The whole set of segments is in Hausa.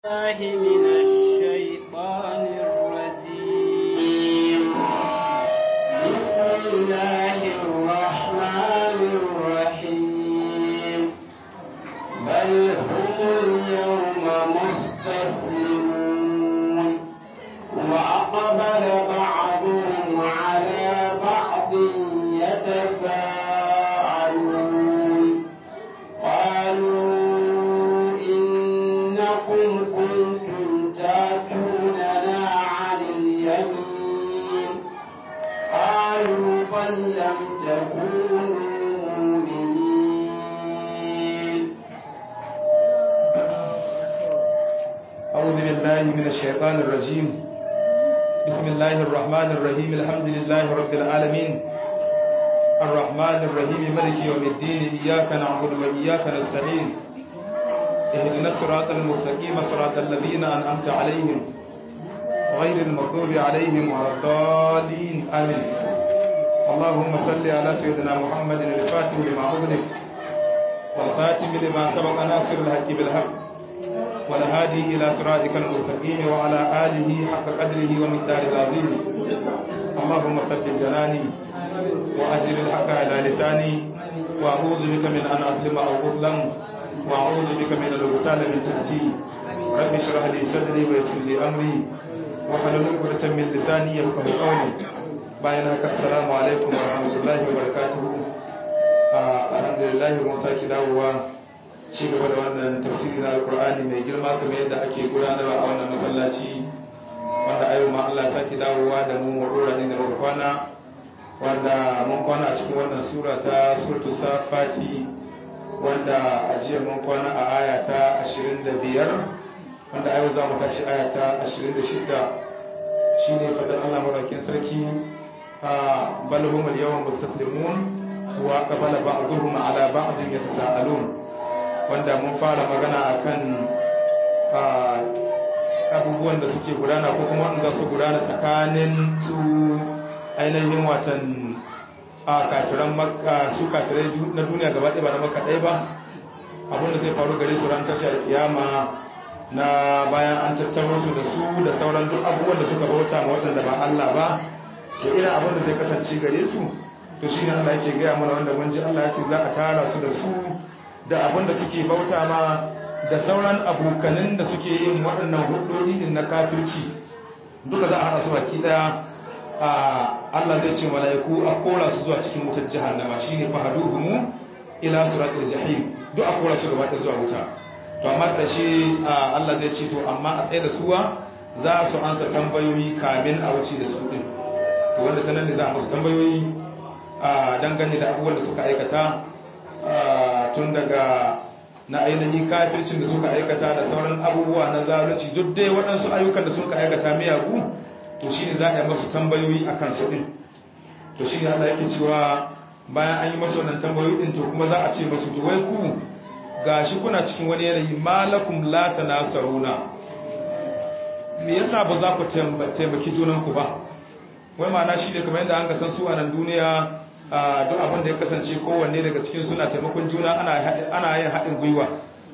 الله من الشيطان الرجيم بسم الله الرحمن الرحيم بل هم اليوم مستسلمون وأقبل بعضهم على بعض يتساءلون قالوا إنكم كنتم تاتوننا عن اليمين قالوا بل لم تكونوا مؤمنين أعوذ بالله من الشيطان الرجيم بسم الله الرحمن الرحيم الحمد لله رب العالمين الرحمن الرحيم ملك يوم الدين إياك نعبد وإياك نستعين اهدنا الصراط المستقيم صراط الذين أنعمت عليهم غير المغضوب عليهم ولا الضالين آمين اللهم صل على سيدنا محمد الفاتح لما أغلق والخاتم لما سبق ناصر الحق بالحق والهادي إلى صراطك المستقيم وعلى آله حق قدره ومقداره العظيم اللهم ثبت جناني وأجر الحق على لساني وأعوذ بك من أن أظلم أو أظلم وأعوذ بك من الغتال من تحتي رب اشرح لي صدري ويسر لي أمري وحلل عقدة من لساني يفقهوا قولي bayan haka assalamu alaikum wa rahmatullahi wa barakatuhu alhamdulillah mun saki dawowa ci gaba da wannan tafsiri na alkur'ani mai girma kamar yadda ake gudanarwa a wannan masallaci wanda ayo ma Allah sake dawowa da mu mu dora ne da muka kwana wanda mun kwana a cikin wannan sura ta suratu safati wanda a jiya mun kwana a aya ta 25 wanda ayo za mu tashi aya ta 26 shine fadar Allah marakin sarki a bal hum al-yawma mustaslimun wa qabala ba'dhum ala ba'dhin yatasaalun wanda mun fara magana akan abubuwan da suke gudana ko kuma wanda su gudana tsakanin su ainihin watan a kafiran makka su kafirai na duniya gaba ɗaya ba na makka ɗaya ba abinda zai faru gare su ran tashar kiyama na bayan an tattaro su da su da sauran duk abubuwan da suka bauta ma waɗanda ba Allah ba to irin abin da zai kasance gare su to shine Allah yake gaya mana wanda mun ji Allah ya ce za a tara su da su da abin da suke bauta ma da sauran abokanin da suke yin waɗannan hudodi din na kafirci duka za a haɗa su baki ɗaya a Allah zai ce mala'iku a kora su zuwa cikin wutar jahannama shine fahaduhumu ila siratil jahim duk a kora su gaba ɗaya zuwa wuta to amma ƙarshe Allah zai ce to amma a tsaye da suwa za su ansa tambayoyi kamin a wuce da su din to wanda ta nan ne za a musu tambayoyi a dangane da abubuwan da suka aikata tun daga na ainihin kafircin da suka aikata da sauran abubuwa na zalunci duk dai waɗansu ayyukan da suka aikata miyagu to shi ne za a yi masu tambayoyi a kan su ɗin to shi ne Allah yake cewa bayan an yi masu wannan tambayoyi ɗin to kuma za a ce masu to wai ku gashi kuna cikin wani yanayi malakum la tanasaruna me yasa ba za ku taimaki junanku ba wai ma'ana shi ne kamar yadda an ka san su a nan duniya duk abin da ya kasance kowanne daga cikin suna taimakon juna ana yin haɗin gwiwa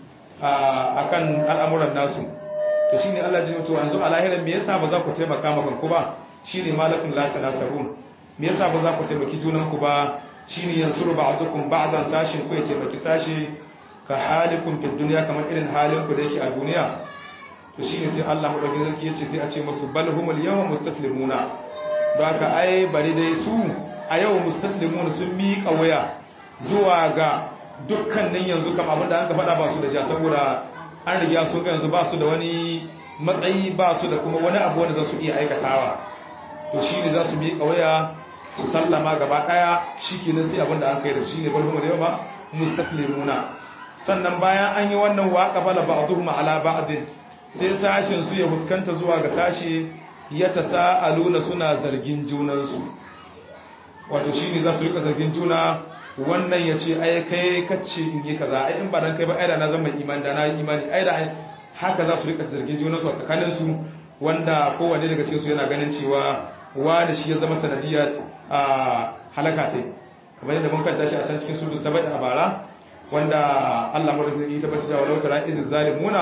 a kan al'amuran nasu to shi ne Allah jini to yanzu a lahirar me yasa ba za ku taimaka makonku ba shi ne malakun lati nasarun me yasa ba za ku taimaki junanku ba shi ne yanzu ba a dukkan ba'azan sashin ku ya taimaki sashi ka halikun fi duniya kamar irin halin ku da yake a duniya to shi ne sai Allah maɗauki zarki ya ce sai a ce musu bal humul yawan mustaslimuna don haka ai bari dai su a yau mustaslimun sun miƙa waya zuwa ga dukkanin yanzu kam abinda an ka faɗa ba su da ja saboda an riga sun ga yanzu ba su da wani matsayi ba su da kuma wani abu wanda za su iya aikatawa to shi ne za su miƙa waya su sallama gaba ɗaya shi ke nan sai abinda an kai da shi ne balhum da yawa mustaslimuna sannan bayan an yi wannan waƙa bala ba'duhum ala ba'din sai sashin su ya fuskanta zuwa ga sashi ya tasa'aluna suna zargin junansu wato shi ne za su rika zargin juna wannan ya ce ai kai kacce in yi kaza ai in ba dan kai ba ai da na zama imani da na yi imani ai da haka za su rika zargin juna su a tsakanin su wanda kowanne daga cikin su yana ganin cewa wani shi ya zama sanadiyar a halaka ce kamar yadda mun kanta shi a can cikin sudu sabai a bara wanda Allah madaukakin ya tabbata cewa law tara iz zalimuna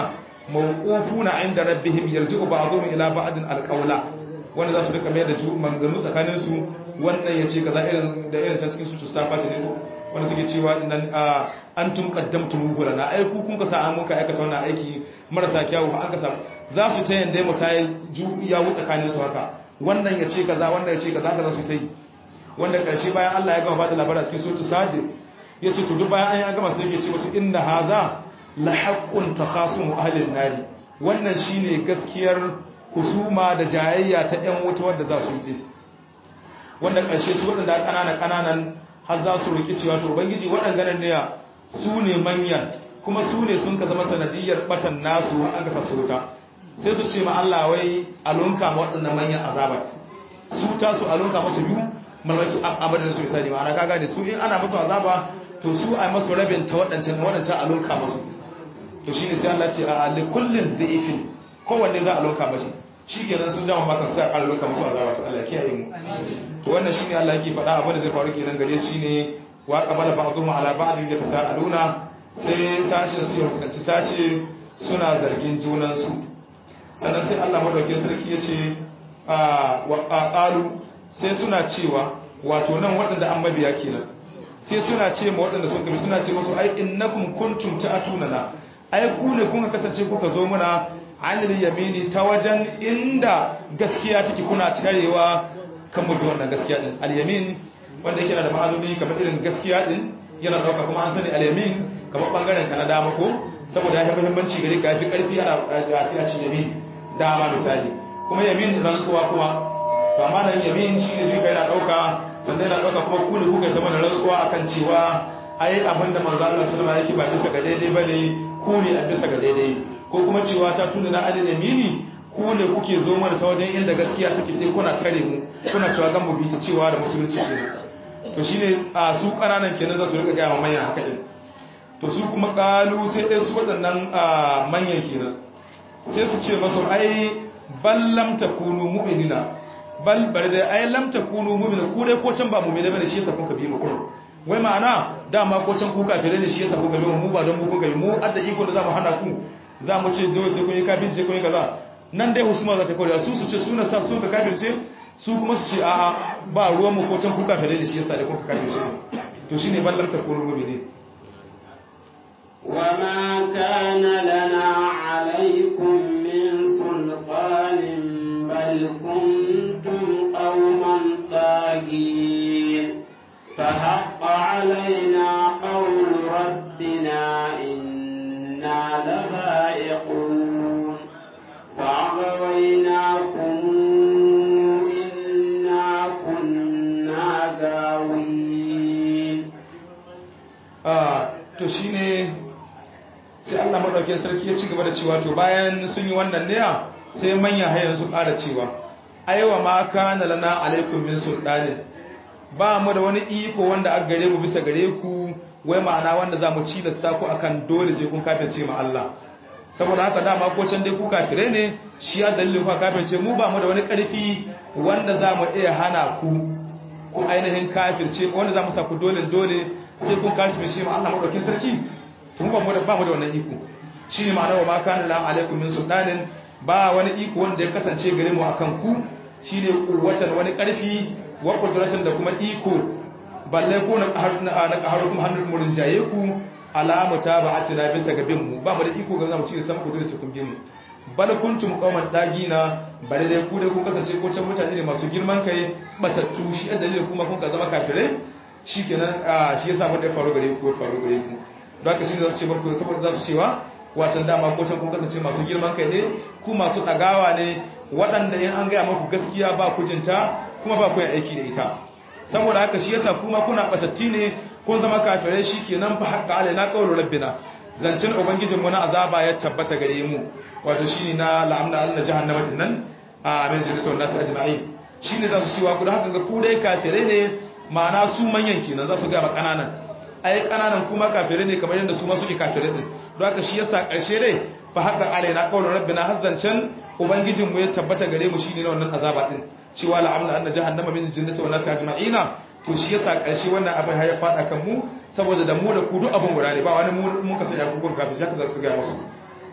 mawqufuna inda rabbihim yarji'u ba'dhum ila ba'din alqawla wanda za su rika mai da ju manganu tsakanin su wannan yace kaza irin da irin can cikin su safati ne ko wanda suke cewa nan antum qaddamtum lana ai ku kun ka sa an muka aikata wannan aiki marasa kyawu an ka sa za su ta yanda musayil ju ya wu tsakanin su haka wannan yace kaza wannan yace kaza kaza su ta yi wanda karshe bayan Allah ya gama bada labarin cikin suratul sajid yace to duk bayan an ya gama sai yake ce musu inna haza la haqqun takhasumu ahli an-nar wannan shine gaskiyar husuma da jayayya ta ƴan wuta wanda za su yi wanda karshe su wadanda kanana kananan har za su riki cewa to ubangiji wadannan ne su ne manyan kuma su ne sun ka zama sanadiyar batan nasu an ka sasu wuta sai su ce ma Allah wai alunka ma waɗannan manyan azabat su ta su alunka masu biyu malaki abadin su misali ma'ana kaga ne su in ana musu azaba to su a masu rabin ta waɗancan waɗancan alunka masu to shine sai Allah ce a li kullin da'ifin kowanne za a alunka mashi shikenan sun jama maka sai a alunka musu azaba to Allah kiyaye mu to wannan shine Allah yake faɗa abin da zai faru kenan gare shi ne wa qabala ba'dhum ala ba'dhin yatasaaluna sai sashin su ya fuskanci sashe suna zargin junan su sannan sai Allah madaukakin sarki ya ce wa qalu sai suna cewa wato nan waɗanda an mabiya kenan sai suna ce ma waɗanda sun kabi suna ce masu ai innakum kuntum ta'tunana ai ku ne kun kasance kuka zo muna anil yamini ta wajen inda gaskiya take kuna tarewa kan mu bi wannan gaskiya din al yamin wanda yake da ma'anoni kamar irin gaskiya din yana dauka kuma an sani al yamin kamar bangaren ka na dama ko saboda ya fi muhimmanci gare ka fi karfi ana sai a ci yamin dama misali kuma yamin rantsuwa kuma to amma nan yamin shi ne duka yana dauka sannan yana dauka kuma ku ne kuka zama da rantsuwa akan cewa ai abin da manzo Allah sallallahu alaihi wasallam yake ba bisa ga daidai bane ku ne a bisa ga daidai ko kuma cewa ta tuna na adin yamini ku ne kuke zo mana ta wajen inda gaskiya take sai kuna tare mu kuna cewa gan mu bi ta cewa da musulunci kenan to shine a su kananan kenan za su rika ga manyan haka din to su kuma kalu sai dai su waɗannan manyan kenan sai su ce masu ai ballam takunu mu'minina bal bari da ai lam takunu mu'mina ku dai ko can ba mu'mina bane shi yasa kun ka bi mu kun wai ma'ana dama ko can ku kafire ne shi yasa kun ka bi mu ba don mu kun ka bi mu adda iko da zamu hana ku zamu ce zo sai kun yi kafin sai kun yi kaza nan dai husuma za ta kawo su su ce suna sa sun ka kafirce su kuma su ce a'a ba ruwan mu ko can ku kafire ne shi yasa da kun ka kafirce to shine bal lam takunu mu'mina وما كان لنا عليكم من سلطان بل كنتم قوما طاغين فحق علينا قول ربنا إنا لذائقون فأغويناكم إنا كنا غاوين آه تشيني sai Allah madaukakin sarki ya ci gaba da cewa to bayan sun yi wannan ne sai manya hayan su ƙara cewa aiwa ma kana lana alaikum min sultanin ba mu da wani iko wanda aka gare mu bisa gare ku wai ma'ana wanda za mu cilasta ku akan dole sai kun kafirce ma Allah saboda haka dama ko can dai ku kafire ne shi ya dalilin ku kafirce mu ba mu da wani ƙarfi wanda za mu iya hana ku ku ainihin kafirce wanda za mu sa ku dole dole sai kun kafirce ma Allah madaukakin sarki mu ba mu da ba mu da wannan iko shine ma'ana wa ma kana la alaikum min sultanin ba wani iko wanda ya kasance gare mu akan ku shine kuwatan wani karfi wa qudratan da kuma iko balle ko na na qaharukum hannul murin jaye ku alama taba'atina bisa ga bin mu ba mu da iko ga zamu ci da sama ku dole su kun bin mu bal kuntum qauman dagina bare dai ku dai kun kasance ko can mutane ne masu girman kai batattu shi a dalilin kuma kun ka zama kafirai shikenan shi yasa mun da faru gare ku faru gare ku don haka shi ne za su ce barku saboda za su cewa watan dama ko can kun kasance masu girman kai ne ku masu ɗagawa ne waɗanda in an gaya maku gaskiya ba ku jinta kuma ba ku yin aiki da ita saboda haka shi yasa kuma kuna ɓatatti ne kun zama kafirai shi ke nan fa haƙƙa alai na ƙaunar rabbina zancen ubangijin mu na azaba ya tabbata gare mu wato shi ne na la'amna allah jahannama din nan a min jinnatul nasu ajma'in shi ne za su cewa ku da haka ga ku dai kafirai ne ma'ana su manyan kenan za su gaya ma ƙananan ai kananan kuma kafirai ne kamar yadda su ma suke kafirai din don haka shi yasa karshe dai fa haka alaina qawlu rabbina hazzancan ubangijin mu ya tabbata gare mu shine na wannan azaba din cewa la amna anna jahannama min jinnati wan nasi ajma'ina to shi yasa karshe wannan abin ya fada kan mu saboda da mu da ku duk abin guda ne ba wani mu mun ka sanya ku kun kafin shaka za su ga musu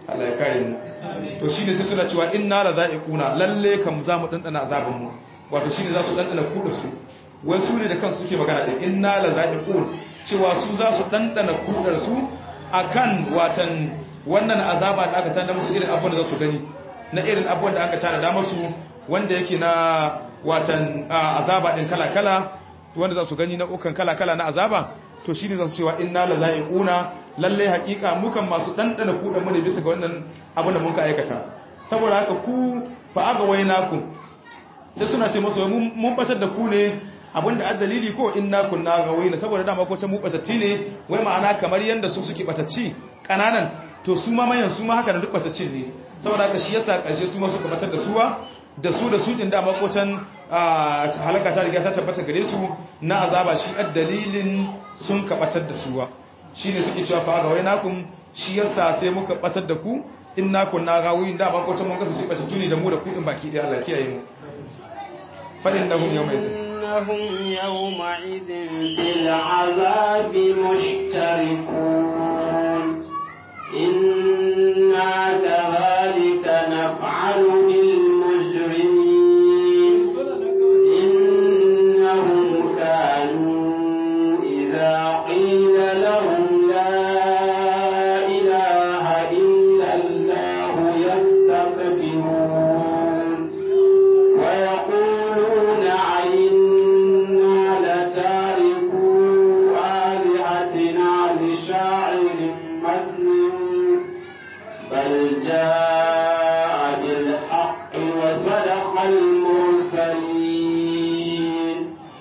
Allah ya kare mu to shine sai suna cewa inna la za'iquna lalle kam za mu dandana azaban mu wato shine za su dandana kuda su wai su ne da kansu suke magana din inna la za'iqun cewa su za su dandana kudar su akan watan wannan azaba da aka tana musu irin abun da za su gani na irin abun da aka tana da musu wanda yake na watan azaba din kala kala wanda za su gani na ukan kala kala na azaba to shine za su cewa inna la za'iquna lalle hakika mukan masu dandana kudan mu ne bisa ga wannan abin da muka aikata saboda haka ku fa aga wainakum sai suna ce musu mun batar da ku ne abinda addalili ko inna kunna gawaina saboda dama ko ta mu batatti ne wai ma'ana kamar yanda su suke batacci kananan to su ma mayan su ma haka da duk bataccin ne saboda haka shi yasa karshe su ma suka batar da suwa da su da su din dama ko can halaka ta riga ta tabbata gare su na azaba shi addalilin sun ka batar da suwa shine suke cewa fa gawainakum shi yasa sai muka batar da ku inna kunna gawin dama ko can mun kasa shi batattu ne da mu da ku din baki daya Allah kiyaye mu fa innahum yawma إنهم يومئذ في العذاب مشتركون إنا كذلك نفعل بالمجرمين إنهم كانوا إذا قيل لهم لا إله إلا الله يستكبرون ويقولون عنا لتاركو آلهتنا لشاعر مجنون بل جاء بالحق وصدق المرسلين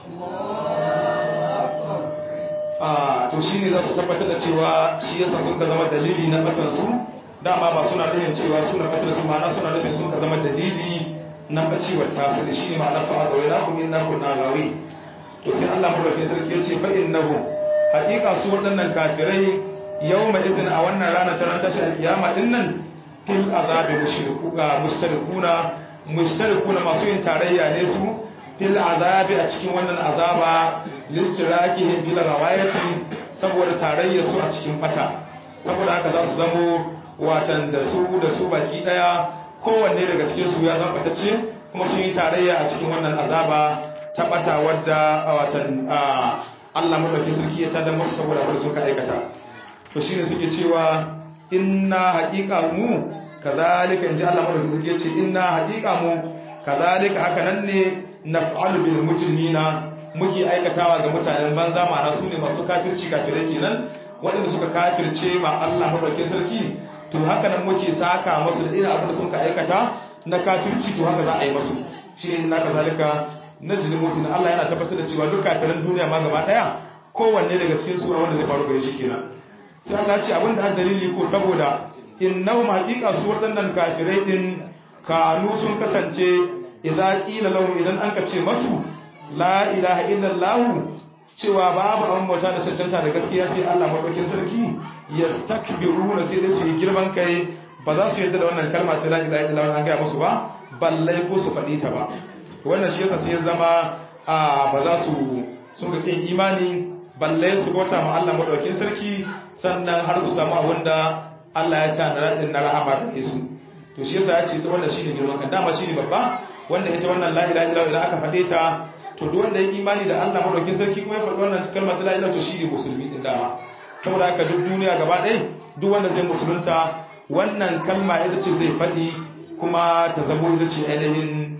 a to shi ne za su tabbatar da cewa shi yasa sun ka zama dalili na batansu dama ba suna nufin cewa suna batar su ma'ana suna nufin sun ka zama dalili na bacewar tasu da shi ne ma'ana fa'a ga waina kuma inna kunna gawi to sai Allah madaukakin sarki ya ce fa innahum haqiqa su waɗannan kafirai yawma izin a wannan rana ta ran tashi alkiyama din nan fil azabi mushriku mustarikuna mustarikuna masu yin tarayya ne su fil azabi a cikin wannan azaba listirakihim bil ghawayati saboda tarayya su a cikin bata saboda haka za su zamo watan da su da su baki daya kowanne daga cikin su ya zama batacce kuma sun yi tarayya a cikin wannan azaba ta bata wadda watan Allah madaukakin sarki ya tada musu saboda abin da suka aikata to shine suke cewa inna haqiqa mu kazalika inji Allah madaukakin sarki ya ce inna haqiqa mu kazalika haka nan ne naf'alu bil mujrimina muke aikatawa ga mutanen banza ma'ana su ne masu kafirci kafirai kenan waɗanda suka kafirce ma Allah madaukakin sarki to haka nan muke saka musu da irin abin da suka aikata na kafirci to haka za a yi musu shi ne na kazalika najzil musin Allah yana tabbatar da cewa duk kafiran duniya ma gaba daya kowanne daga cikin su wanda zai faru gare shi kenan sai Allah ce abin da dalili ko saboda innahum haqiqa su waɗannan kafirai din kanu sun kasance idza qila lahum idan an ka ce masu la ilaha illallah cewa babu an bauta da cancanta da gaskiya sai Allah madaukin sarki yastakbiruna sai dai su yi girman kai ba za su yadda da wannan kalma ta la ilaha illallah an ga musu ba balle ko su faɗi ta ba wannan shi yasa sai ya zama a ba za su sun ga kin imani balle su bauta ma Allah madaukin sarki sannan har su samu abin da Allah ya tana din na rahama da su to shi yasa ya ce wannan shine girman kan dama shine babba wanda ita wannan la ilaha illallah idan aka faɗe ta to duk wanda ya imani da Allah madaukakin sarki kuma ya faɗi wannan kalma ta la ilaha to shine musulmi din dama saboda haka duk duniya gaba ɗaya duk wanda zai musulunta wannan kalma ita ce zai faɗi kuma ta zamo ita ce ainihin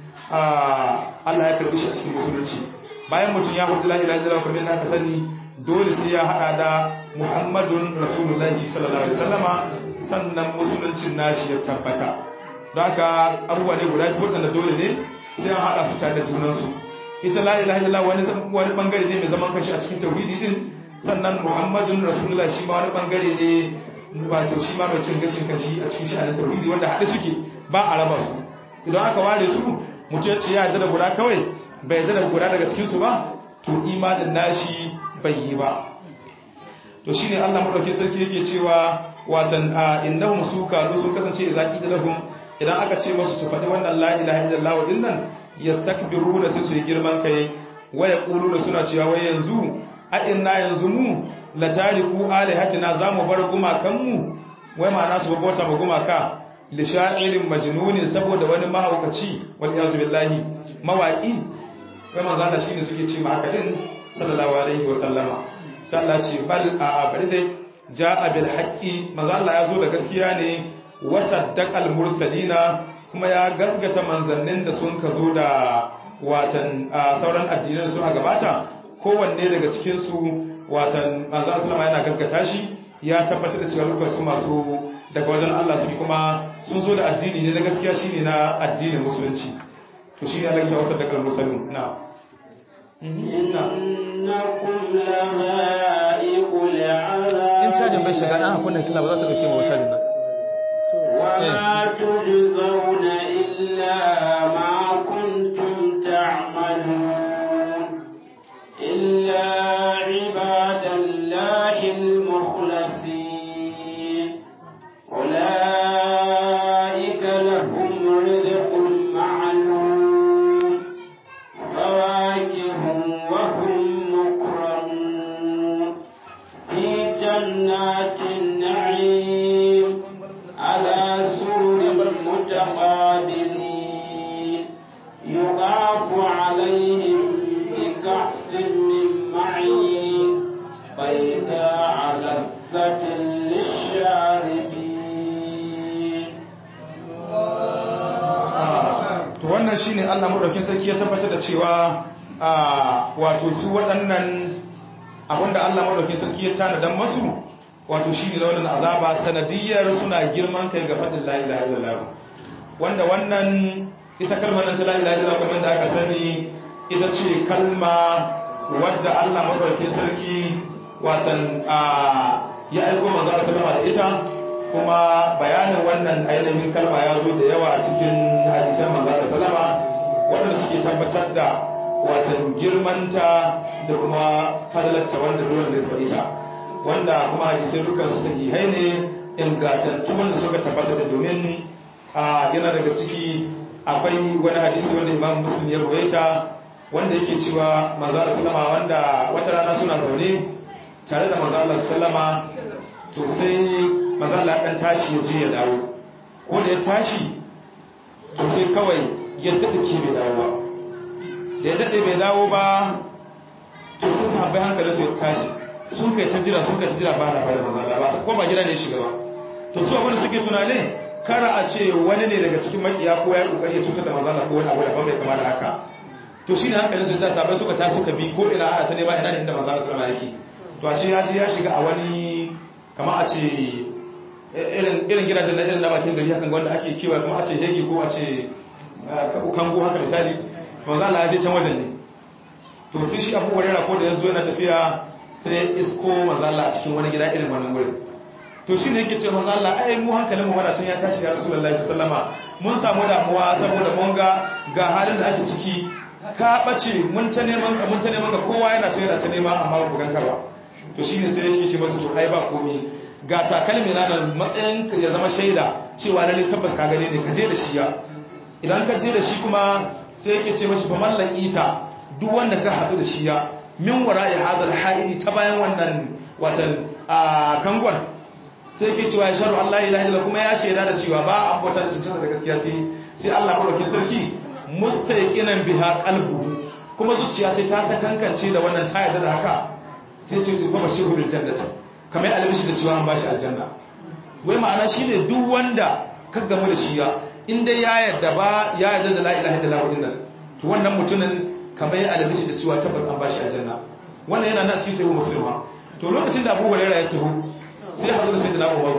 Allah ya karɓi shi a cikin musulunci bayan mutum ya faɗi la ilaha illallah kamar yadda aka sani dole sai ya haɗa da Muhammadun Rasulullahi sallallahu alaihi wasallama sannan musuluncin nashi ya tabbata don haka abubuwa ne guda biyu waɗanda dole ne sai an haɗa su tare da junansu ita la ilaha illallah wani wani bangare ne mai zaman kashi a cikin tauhidi din sannan muhammadun rasulullah shi ma wani bangare ne wato shi ma mai cin gashin kashi a cikin sha'anin tauhidi wanda haɗe suke ba a raba su idan aka ware su mutum ya ce ya yarda da guda kawai bai yarda da guda daga cikin su ba to imanin nashi bai yi ba to shine Allah madauki sarki yake cewa watan innahum sukanu sun kasance idza qila lahum idan aka ce musu su faɗi wannan la ilaha illallah din nan yastakbiruna sai su yi girman kai wa yaquluna suna cewa wai yanzu a inna yanzu mu la tariku alihatina zamu bar gumakan mu wai ma'ana su bauta ma gumaka li sha'irin majnunin saboda wani mahaukaci wal yazu billahi mawaki wai manzo Allah shine suke ce ma haka din sallallahu alaihi wa sallama sai Allah ce bal a bari dai ja'a bil haqqi manzo Allah ya zo da gaskiya ne wa saddaqal mursalina kuma ya gasgata manzannin da sun ka zo da watan sauran addinan su a gabata kowanne daga cikin su watan manzo sallama yana gasgata shi ya tabbatar da cewa dukkan su masu daga wajen Allah suke kuma sun zo da addini ne na gaskiya shine na addinin musulunci to shi ne Allah ya wasa da kalmar musulmi na innakum lamaiqul azab in cajin bai shiga dan hakuna kila ba za ta dauke mu cajin nan wa ma tujzauna illa ma kuntum ta'malun illa ibadallahi al-mukhlasin ulaika lahum rizqun ma'lum فواكه وهم مكرمون في جنات النعيم على سرر متقابلين يضاف عليهم بكأس من معين بيضاء لذة للشاربين to wannan shine Allah madaukin sarki ya tabbatar da cewa wato su waɗannan abinda Allah madaukin sarki ya tanadan masu wato shine da wannan azaba sanadiyar suna girman kai ga fadin la ilaha illallah wanda wannan ita kalmar nan ta la ilaha illallah kamar da aka sani ita ce kalma wadda Allah madaukin sarki watan ya aiko manzo Allah sallallahu alaihi da ita kuma bayanin wannan ainihin kalma ya zo da yawa a cikin hadisan manzo da salama waɗanda suke tabbatar da watan girmanta da kuma fadalarta wanda dole zai faɗi ta wanda kuma hadisai dukkan su sahihai ne ingantattu wanda suka tabbatar da domin a yana daga ciki akwai wani hadisi wanda imam muslim ya ruwaita wanda yake cewa manzo da salama wanda wata rana suna zaune tare da manzo Allah sallama to sai mazala ɗan tashi ya je ya dawo ko da ya tashi to sai kawai ya daɗe ke bai dawo ba da ya daɗe bai dawo ba to sai su haɓe hankalin su ya tashi sun kai ta jira sun kai ta jira ba na bada mazala ba ko ba gida ne shiga ba to su abin da suke tunanin kara a ce wani ne daga cikin makiya ko ya yi ƙoƙari ya cutar da mazala ko wani abu da ba mai kama da haka to shi ne hankalin su ta sabai suka tashi suka bi ko ina ana ta nema ina ne inda mazala sallama yake to a shi ya je ya shiga a wani kama a ce irin gidajen na irin na bakin gari hakan wanda ake kewa kuma a ce hegi ko a ce kango haka misali manzo Allah ya je can wajen ne to sai shi Abu Hurairah ko da yazo yana tafiya sai isko manzo Allah a cikin wani gida irin wannan wurin to shine yake ce manzo Allah ai mu hankalin mu wadacin ya tashi ya Rasulullahi sallama mun samu damuwa saboda mun ga ga halin da ake ciki ka bace mun ta neman ka mun ta neman ka kowa yana ce yana ta nema amma ba ku ganka ba to shine sai yake ce masa to ai ba komai ga takalmi na nan matsayin ya zama shaida cewa lalle tabbas ka gane ne ka je da shi ya idan ka je da shi kuma sai yake ce mashi fa mallaki ta duk wanda ka hadu da shi ya min wara'i hadal haidi ta bayan wannan watan a kangon sai yake cewa ya sharu Allah ilaha illa kuma ya shaida da cewa ba an bauta da cinta da gaskiya sai sai Allah madaukakin sarki mustaqinan biha qalbu kuma zuciya ta ta kankance da wannan ta yarda da haka sai ce to fa bashiru bil jannati kamar albishi da cewa an bashi aljanna wai ma'ana shine duk wanda ka gamu da shi ya in dai ya yarda ba ya yarda da la ilaha illallah din nan to wannan mutumin kamar ya albishi da cewa tabbas an bashi aljanna wannan yana nan cikin sai musulma to lokacin da Abu Hurairah ya taho sai ya haɗu da sayyidina Umar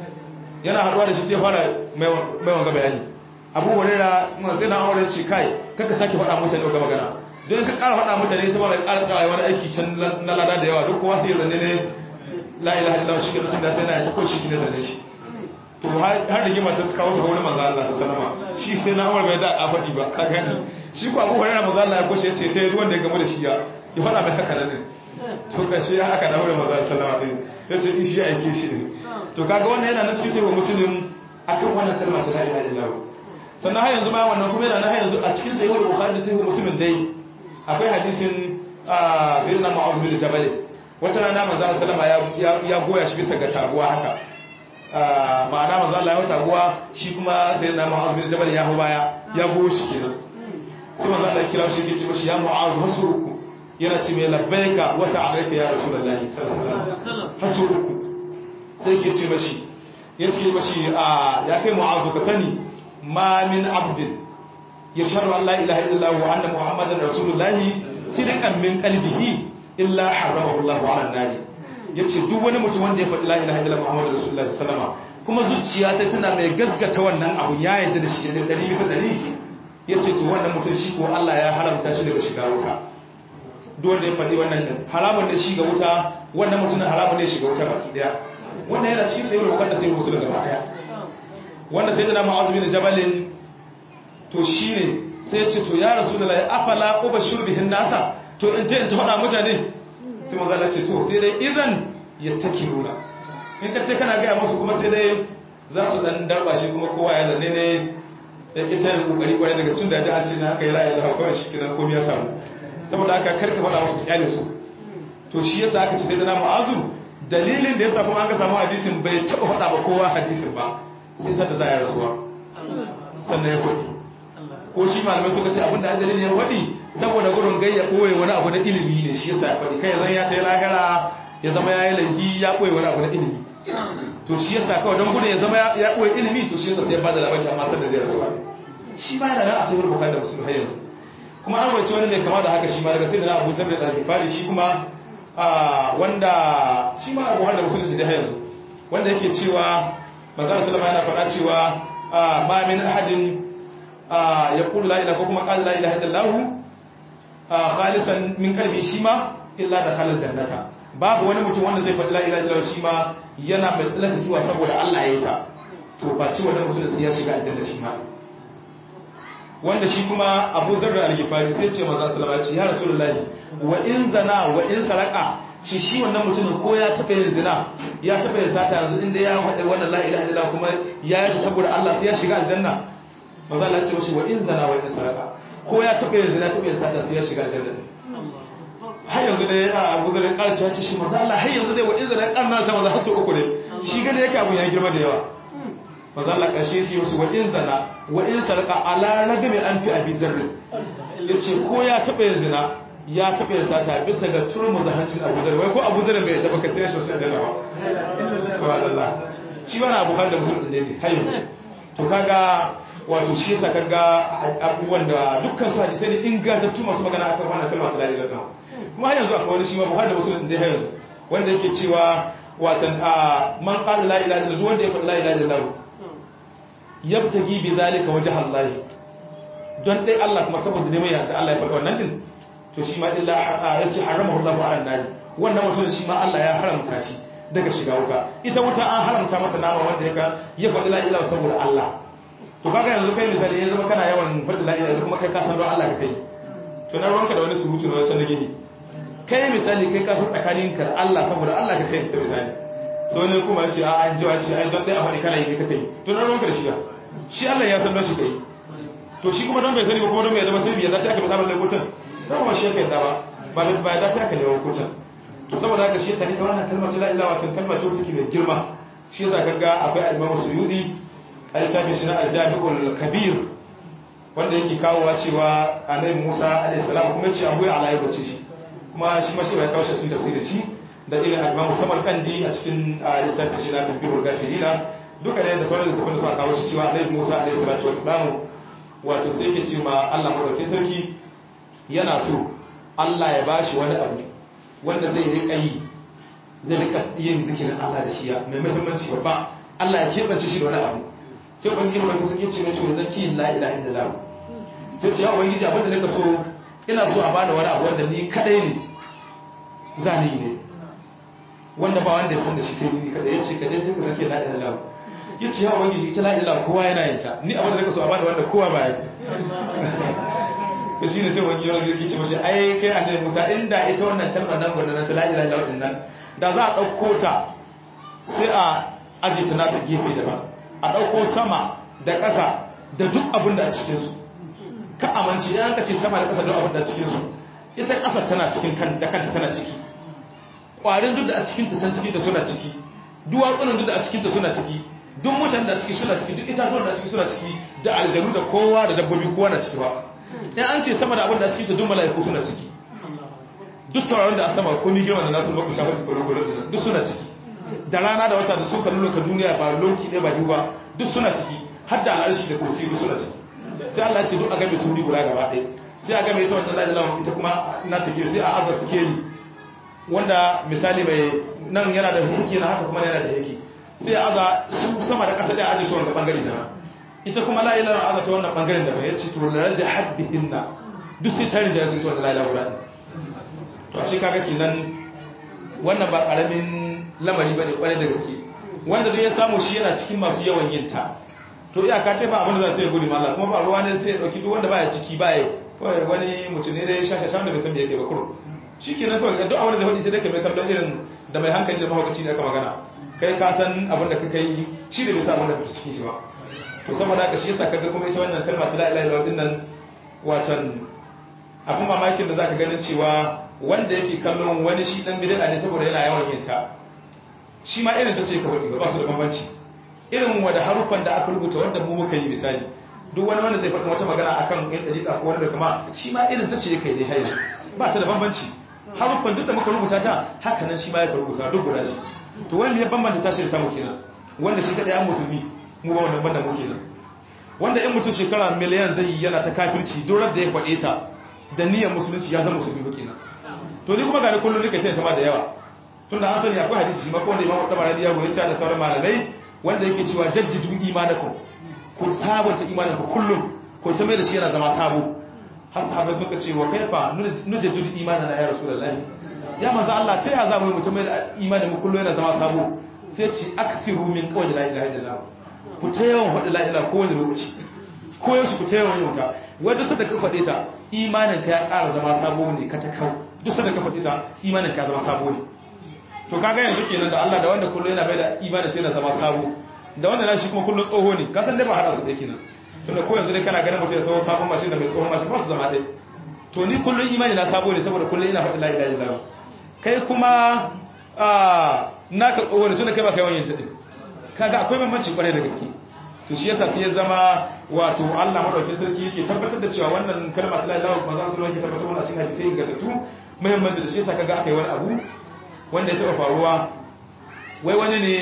yana haɗuwa da shi sai ya fara mai wanga bayani Abu Hurairah mun sai na aure ce kai kaka sake faɗa mutane ga magana don ka ƙara faɗa mutane ta ba mai ƙara tsawai wani aiki can na lada da yawa duk kowa sai ya zanne ne la ilaha illallah shi ke lokacin da sai na ta ko shi ne zanne shi to har da gima ta kawo su ga wani manzo Allah sallama shi sai na Umar bai da a faɗi ba ka gani shi ko Abu Hurairah manzo Allah ya koshe yace sai ruwan da ya gamu da shi ya ya faɗa mai haka nan to kace ya haka da Umar manzo sallama din yace in shi aike shi ne to kaga wannan yana nan cikin sai muslim akan wannan kalma ta la ilaha illallah sannan har yanzu ma wannan kuma yana nan har yanzu a cikin sahih Bukhari da sahih Muslim dai akwai hadisin sayyidina Mu'adh bin Jabal wata rana manzo sallama ya ya goya shi bisa ga taguwa haka ma'ana manzo Allah ya wata guwa shi kuma sai na Mu'az bin Jabal ya hu baya ya go shi kenan sai manzo Allah ya kira shi ke ce mashi ya Mu'az hasuruku yana ce mai labbaika wa sa'alaika ya Rasulullahi sallallahu alaihi wasallam hasuruku sai ke ce mashi ya ce mashi ya kai Mu'az ka sani ma min abdin yashhadu an la ilaha illallah wa anna muhammadan rasulullahi sidqan min qalbihi illa haramahu Allah 'ala an-nar yace duk wani mutum wanda ya faɗi la ilaha illallah muhammadur rasulullahi sallama kuma zuciya ta tana mai gaskata wannan abu ya yarda da shi da dari bisa dari yace to wannan mutum shi ko Allah ya haramta shi daga shiga wuta duk wanda ya faɗi wannan din haramun ne shi ga wuta wannan mutum haramun ne shiga wuta baki daya wannan yana cikin sayyid bukhari da sayyid muslim gaba daya wanda sayyidina mu'adh bin jabal to shine sai ce to ya rasulullahi afala ubashir bihin nasa to in ta in ta faɗa mutane sai manzo Allah ce to sai dai idan yattakiruna in ka ce kana ga musu kuma sai dai za su dan darba shi kuma kowa ya zanne ne da ita yin kokari kwarai daga sun da ji an ce na haka ya ra'ayi da kawai shi kiran komai ya samu saboda haka karka faɗa musu kyale su to shi yasa aka ce sai dana mu'azu dalilin da yasa kuma an ka samu hadisin bai taɓa faɗa ba kowa hadisin ba sai sanda za ya rasuwa sannan ya faɗi ko shi malamai suka ce abinda an dalilin ya faɗi saboda gudun gayya ɓoye wani abu na ilimi ne shi yasa ya faɗi kai zan ya ta yi lahira ya zama ya yi laifi ya ɓoye wani abu na ilimi to shi yasa kawai don gudun ya zama ya ɓoye ilimi to shi yasa sai ya bada labari amma sanda zai rasuwa ne shi ma yana nan a sai wani bukari da musulun har yanzu kuma an wace wani mai kama da haka shi ma daga sai da na abu sabda da alifari shi kuma wanda shi ma abu da musulun da har yanzu wanda yake cewa manzan salama yana faɗa cewa ma min ahadin ya kula la ilaha ko kuma qala la ilaha illallah khalisan min qalbi shi ma illa da halal jannata babu wani mutum wanda zai faɗi la ilaha illallah shi ma yana mai tsalaka zuwa saboda Allah ya yi ta to ba ci wannan mutum da sai ya shiga aljanna shi ma wanda shi kuma Abu Zarra al-Ghifari sai ce manzo sallallahu alaihi ya rasulullahi wa in zana wa in saraka shi shi wannan mutumin ko ya taɓa yin zina ya taɓa yin sata yanzu inda ya faɗi wannan la ilaha illallah kuma ya yi saboda Allah sai ya shiga aljanna manzo Allah ya ce mashi wa in zana wa in saraka ko ya taɓa yin zina taɓa yin sata sai ya shiga aljanna har yanzu dai a Abu Zarra ƙarci ya ce shi manzo Allah har yanzu dai wa in zana ƙarna ta manzo har sau uku ne shi gane yake abun ya girma da yawa manzo Allah ƙarshe sai musu wa in zana wa in saraka ala ragami an fi abi zarri yace ko ya taɓa yin zina ya taɓa yin sata bisa ga turmu zahancin abu zarri wai ko abu zarri bai taɓa ka sai shi sai da ba subhanallah shi wani abu har da musulun ne ne har yanzu to kaga wato shi yasa kaga abubuwan da dukkan su hadisai ne ingantattu masu magana akan wannan kalma ta lalila dan kuma har yanzu akwai wani shi ma buhari da musulun ne har yanzu wanda yake cewa watan man qala la ilaha illallah wanda ya faɗi la ilaha illallah yabtagi bi zalika wajha Allah don dai Allah kuma saboda dai mai yarda Allah ya faɗi wannan din to shi ma illa yace haramahu Allahu ala nari wannan mutum shi ma Allah ya haramta shi daga shiga wuta ita wuta an haramta mata nama wanda ya ya faɗi la ilaha saboda Allah to kaga yanzu kai misali ya zama kana yawan faɗi la ilaha kuma kai ka san don Allah ka kai to na ruwanka da wani surutu na wasan gini kai misali kai ka san tsakaninka da Allah saboda Allah ka kai ta misali sai wani kuma ya ce a an jiwa ce ai don dai a faɗi kana yi ka kai to na ruwanka da shiga shi Allah ya san don shi kai to shi kuma don bai sani ba kuma don bai zama sirri ya dace aka faɗa balle kucin don kuma shi ya kai da ba ba ba ya dace aka lewa kucin to saboda haka shi yasa ita wannan kalmar ta la ilaha watan kalmar ce take mai girma shi yasa kaga akwai al-Imam Suyudi a littafin shi na al-Jami'ul Kabir wanda yake kawowa cewa Annabi Musa alaihi salam kuma ce abu ya ala ya bace shi kuma shi ma shi bai kawo shi sun tafsirin shi da irin al-Imam Samarkandi a cikin littafin shi na Tafsirul Ghafirina duka da sauran littafin da suka kawo shi cewa Annabi Musa alaihi salatu wassalam wato sai yake cewa Allah madaukakin sarki yana so Allah ya bashi wani abu wanda zai rika yi zai rika yin zikirin Allah da shi ya mai muhimmanci babba Allah ya keɓance shi da wani abu sai ubangiji mai kusa ke ce mai cewa zaki la ilaha illallah sai ce ya ubangiji abin da nika so ina so a bada wani abu wanda ni kadai ne zani ne wanda ba wanda ya san da shi sai ni kadai yace kadai sai ka zaki la ilaha illallah yace ya ubangiji ita la ilaha kowa yana yin ta ni abin da nika so a bada wanda kowa ba ya to shine sai wani yaro zai ce mashi ai kai annabi Musa inda ita wannan kalmar nan gwanda na ta la ilaha illallah din nan da za a dauko ta sai a aje ta nata gefe daban a dauko sama da ƙasa da duk abin da a cikin su ka amince idan ka ce sama da ƙasa duk abin da a cikin su ita ƙasar tana cikin kan da kanta tana ciki ƙwarin duk da a cikin ta can ciki da suna ciki duwatsunan duk da a cikinta suna ciki duk mutane da a ciki suna ciki duk itatuwan da a ciki suna ciki da aljanu da kowa da dabbobi kowa na ciki ba in an ce sama da abin da a cikinta duk mala'iku suna ciki duk tauraron da a sama ko mi girma da nasu baku shafa da kwaro da duk suna ciki da rana da wata da suka nuna ka duniya ba loki ɗaya ba biyu ba duk suna ciki har da al'arshi da kursi duk suna ciki sai Allah ce duk a game su guda gaba ɗaya sai a game ita wannan lajilawan ita kuma na take sai a azar sikeli wanda misali mai nan yana da hukunci na haka kuma yana da yake sai a aza su sama da ƙasa ɗaya aji su wanda ɓangare da ita kuma la'ilar aza ta wannan ɓangaren da ya ce to da raja hadbihin na duk sai ta rinjaye su ita wannan la'ilar guda to a shi kaga kenan wannan ba ƙaramin lamari ba ne ƙwarai da gaske wanda duk ya samu shi yana cikin masu yawan yin ta to iyaka ce ba abin da za su yi gudu mallah kuma ba ruwa ne sai ya ɗauki duk wanda baya ciki baya kawai wani mutum ne dai shashashan da bai san me yake ba kuro shi ke nan kawai duk abin da faɗi sai dai ka mai kallon irin da mai hankali da mahaukaci ne aka magana kai ka san abin da ka kai shi da bai sa abin da ka cikin shi ba to saboda haka shi yasa kaga kuma ita wannan kalma ta la ilaha illallah din nan watan abin mamakin da zaka ganin cewa wanda yake kallon wani shi dan bid'a ne saboda yana yawan yin ta shi ma irin ta ce ka faɗi ba su da bambanci irin wanda harufan da aka rubuta wanda mu muka yi misali duk wani wanda zai faɗi wata magana akan yan dariƙa ko wani da kuma shi ma irin ta ce kai dai hayi ba ta da bambanci harufan duk da muka rubuta ta haka nan shi ma ya rubuta duk guda shi to wanda ya bambanta tashi da tamu kenan wanda shi kada ya musulmi mu ba wannan banda mu kenan wanda in mutum shekara miliyan zai yi yana ta kafirci dorar da ya faɗe ta da niyyar musulunci ya zama musulmi ba kenan to ni kuma ga ni kullum nika ta ma da yawa tun da an sani akwai hadisi shi ma ko wanda imamu tabarani ya goyi da sauran malamai wanda yake cewa jaddidu imanakum ku sabunta imanin ku kullum ko ta mai da shi yana zama sabo har sahabai suka ce wa kaifa nujaddidu imanana ya rasulullahi ya manzo Allah ta ya zamu mutum mai da imanin mu kullum yana zama sabo sai ce akthiru min qawli la ilaha illallah ku ta yawan faɗi la ilaha kowane lokaci ko yaushe ku ta yawan yin ta wanda sada ka faɗe ta imanin ka ya ƙara zama sabo ne ka ta kau duk sada ka faɗe ta imanin ka ya zama sabo ne to kaga yanzu kenan da Allah da wanda kullum yana bai da imanin sai na zama sabo da wanda nashi kuma kullum tsoho ne ka san dai ba hada su dai kenan tunda ko yanzu dai kana ganin mutum ya tsoho sabon mashin da mai tsohon mashin ba su zama dai to ni kullum imani na sabo ne saboda kullum ina faɗi la ilaha illallah kai kuma a naka tsoho ne tunda kai ba kai wani yanzu kaga akwai bambanci kwarai da gaske to shi yasa sai ya zama wato Allah madaukakin sarki yake tabbatar da cewa wannan kalma ta la ilaha illallah manzo sallallahu alaihi wasallam yake tabbatar wannan cikin hadisi ingantattu muhimmanci da shi yasa kaga akai wani abu wanda ya taɓa faruwa wai wani ne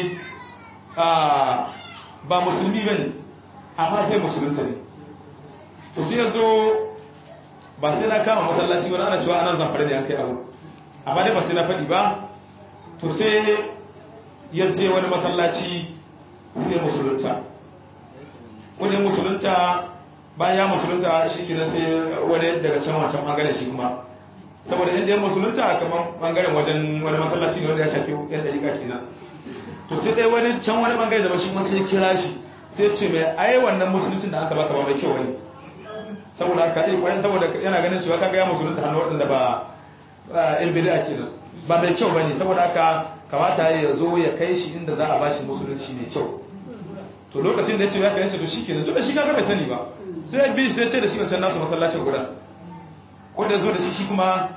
ba musulmi ba ne amma sai musulunta ne to sai ya zo ba sai na kama masallaci wani ana cewa anan zamfara ne an kai abu amma dai ba sai na faɗi ba to sai ya je wani masallaci sai musulunta wani musulunta bayan ya musulunta shi kina sai wani daga can wancan ɓangaren shi kuma saboda inda yan musulunta kamar bangaren wajen wani masallaci ne wanda ya shafi yan dariƙa kenan to sai dai wani can wani bangare da shi kuma sai kira shi sai ce mai ai wannan musuluncin da aka baka ba mai kyau wani saboda aka yi kwayan saboda yana ganin cewa kaga ya musulunta hannu waɗanda ba yan bid'a kenan ba mai kyau bane saboda haka kamata ya zo ya kai shi inda za a bashi musulunci mai kyau to lokacin da ya ce ya kai shi to shikenan duk da shi kaga bai sani ba sai ya bi shi sai ya ce da shi wancan nasu masallacin guda ko da zo da shi shi kuma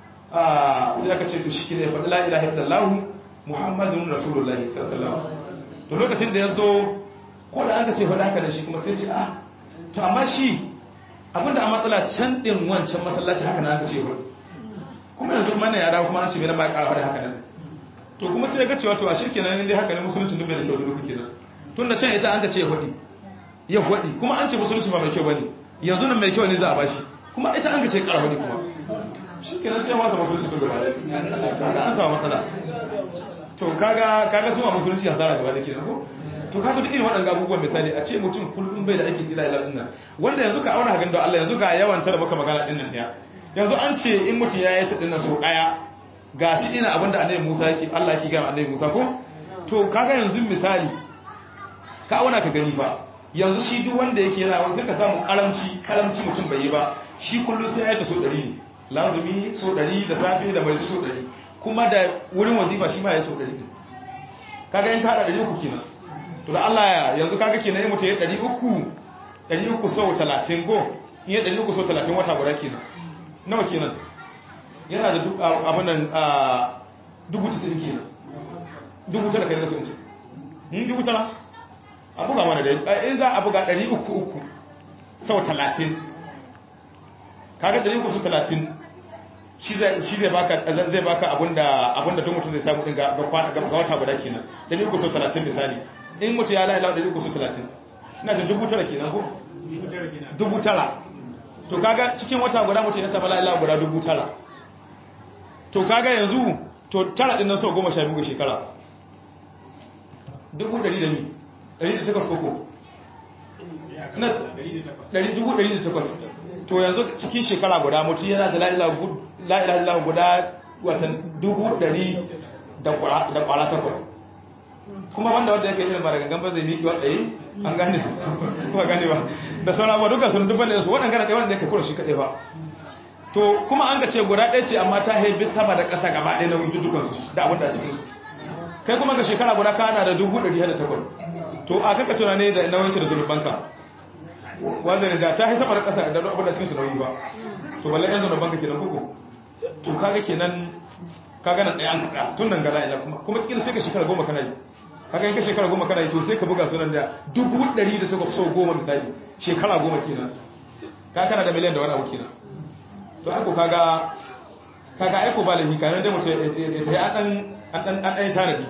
sai aka ce to shi ne faɗi la ilaha illallah muhammadun rasulullahi sallallahu to lokacin da ya zo ko da aka ce faɗi haka da shi kuma sai ce ah to amma shi abinda a matsala can ɗin wancan masallaci haka na aka ce faɗi kuma yanzu mana ya dawo kuma an ce bai na ba ƙara faɗi haka nan to kuma sai ya ga cewa to a shirke nan dai haka ne musulunci duk bai da kyau duka kenan tun da can ita an ka ce ya faɗi ya faɗi kuma an ce musulunci ba mai kyau bane yanzu nan mai kyau ne za a bashi kuma ita an ka ce ƙara faɗi kuma shi kenan sai wata musulunci duk gaba kaga an samu matsala to kaga kaga suma musulunci hasara gaba da kenan ko to kaga duk irin waɗannan abubuwan misali a ce mutum kullum bai da ake sila ila dinnan wanda yanzu ka auna hagan da Allah yanzu ga yawan ta da muka magana dinnan ɗaya yanzu an ce in mutum ya yi ta dinnan so ɗaya ga shi ina abinda annabi Musa yake Allah yake ga annabi Musa ko to kaga yanzu misali ka auna ka gani fa yanzu shi duk wanda yake yana wani sai ka samu karamci karamci mutum bai yi ba shi kullum sai ya yi ta so ɗari ne lazumi so ɗari da safe da mai so ɗari kuma da wurin wazifa shi ma ya so ɗari ne kaga yin kaɗa ɗari uku kenan to da Allah ya yanzu kaga kenan yin mutum ya ɗari uku ɗari uku sau talatin ko in ya ɗari uku sau talatin wata guda kenan nawa kenan yana da abin nan dubu tisa'in kenan dubu tara kai da sun ce in dubu tara a buga mana dai in za a buga ɗari uku uku sau talatin kaga ɗari uku sau talatin shi zai baka zai baka abinda abinda duk mutum zai samu din ga ga wata guda kenan ɗari uku sau talatin misali in mutum ya la'ila ɗari uku sau talatin ina jin dubu tara kenan ko dubu tara to kaga cikin wata guda mutum ya samu la'ila guda dubu tara to kaga yanzu to tara ɗin nan sau goma sha biyu ga shekara dubu ɗari da ni ɗari da takwas koko na ɗari dubu ɗari da takwas to yanzu cikin shekara guda mutum yana da la'ila guda watan dubu ɗari da ƙwara takwas kuma wanda wanda yake irin mara gangan ba zai miki watsaye an gane kuma gane ba da sauran ba duka sun dubban da su waɗanda gana ɗaya wanda yake kura shi kaɗai ba to kuma an ga ce guda ɗaya ce amma ta haifi sama da ƙasa gaba ɗaya na wuce dukansu da abin da cikin kai kuma ga shekara guda kana da dubu ɗari da takwas to a kaka tunane da nauyinci da zunubanka wanda ne da ta haifi sama da ƙasa da abin da cikin su nauyi ba to balle yan zunubanka kenan kuku to kaga kenan kaga nan ɗaya an kaɗa tun nan gala ila kuma kuma kila sai ka shekara goma kana yi kaga in ka shekara goma kana yi to sai ka buga sunan da dubu ɗari da takwas sau goma misali shekara goma kenan ka kana da miliyan da wani abu kenan to aiko kaga kaga aiko ba lafi kayan da mutum ya tafi an ɗan ɗan tanadi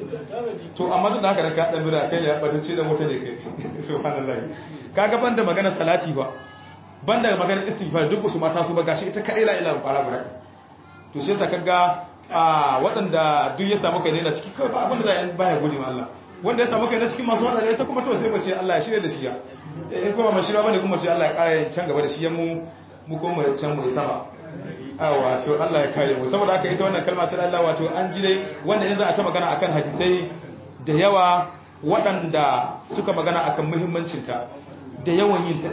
to amma duk da haka da ka ɗan bida kai ya ɓata ce da mota ne kai subhanallah kaga banda magana salati ba banda magana istighfar duk su mata su ba gashi ita kadai la ilaha illa guda to shi yasa kaga a waɗanda duk ya samu kai ne na ciki kawai ba abin da za a baya gode ma Allah wanda ya samu kai na cikin masu waɗanda ya ta kuma to sai mace Allah ya shirya da shi ya in kuma ma shirya bane kuma ce Allah ya ƙara can gaba da shi ya mu mu kuma can mu sama a wato Allah ya kare mu saboda haka ita wannan kalma ta Allah wato an ji dai wanda yanzu a ta magana akan hadisai da yawa waɗanda suka magana akan muhimmancinta da yawan yin ta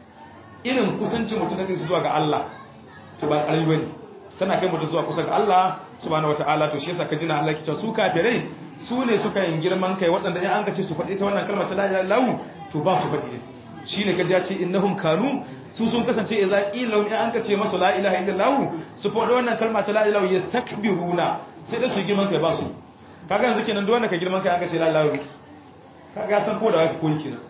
irin kusancin mutum da kai zuwa ga Allah to ba ƙarfi bane tana kai mutum zuwa kusa ga Allah subhanahu wataala to shi yasa ka jina Allah kita su kafirai su ne suka yin girman kai waɗanda in an ka ce su faɗi ta wannan kalmar ta la ilaha illallah to ba su faɗi shine ka ji ce innahum kanu su sun kasance idza qila in an ka ce masu la ilaha illallah su faɗi wannan kalma ta la ilaha yastakbiruna sai da su girman kai ba su kaga yanzu kenan duk wanda ka girman kai an ka ce la ilaha kaga san ko da wake koyi kenan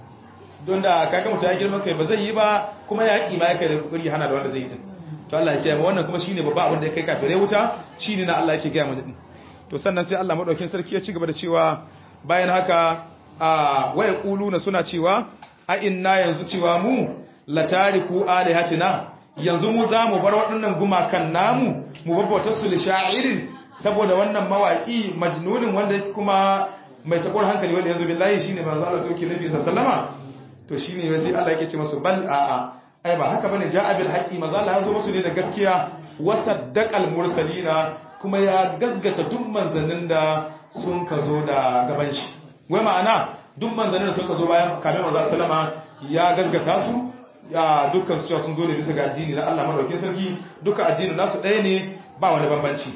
don da kaga mutum ya girman kai ba zai yi ba kuma ya ƙi ma ya kai da kokari hana da wanda zai yi din to Allah ya kiyaye wannan kuma shine babba abin da ya kai kafirai wuta shine na Allah yake gaya mana din to sannan sai Allah madaukakin sarki ya ci gaba da cewa bayan haka a waya quluna suna cewa a inna yanzu cewa mu latariku alihatina yanzu mu za mu bar waɗannan gumakan namu mu babbautar su li sha'irin saboda wannan mawaki majnunin wanda yake kuma mai takwar hankali wanda yanzu billahi shine manzo Allah sauki nabi sallama to shine sai Allah yake ce masu bal a'a ai ba haka bane ja'a bil haqqi manzo Allah ya zo musu ne da gaskiya wasaddaqal mursalina kuma ya gazgata duk manzannin da sun ka zo da gaban shi wai ma'ana duk manzannin da suka zo bayan kafin manzo sallama ya gazgata su ya dukkan su cewa sun zo ne bisa ga addini na Allah madaukakin sarki duka addinin nasu ɗaya ne ba wani bambanci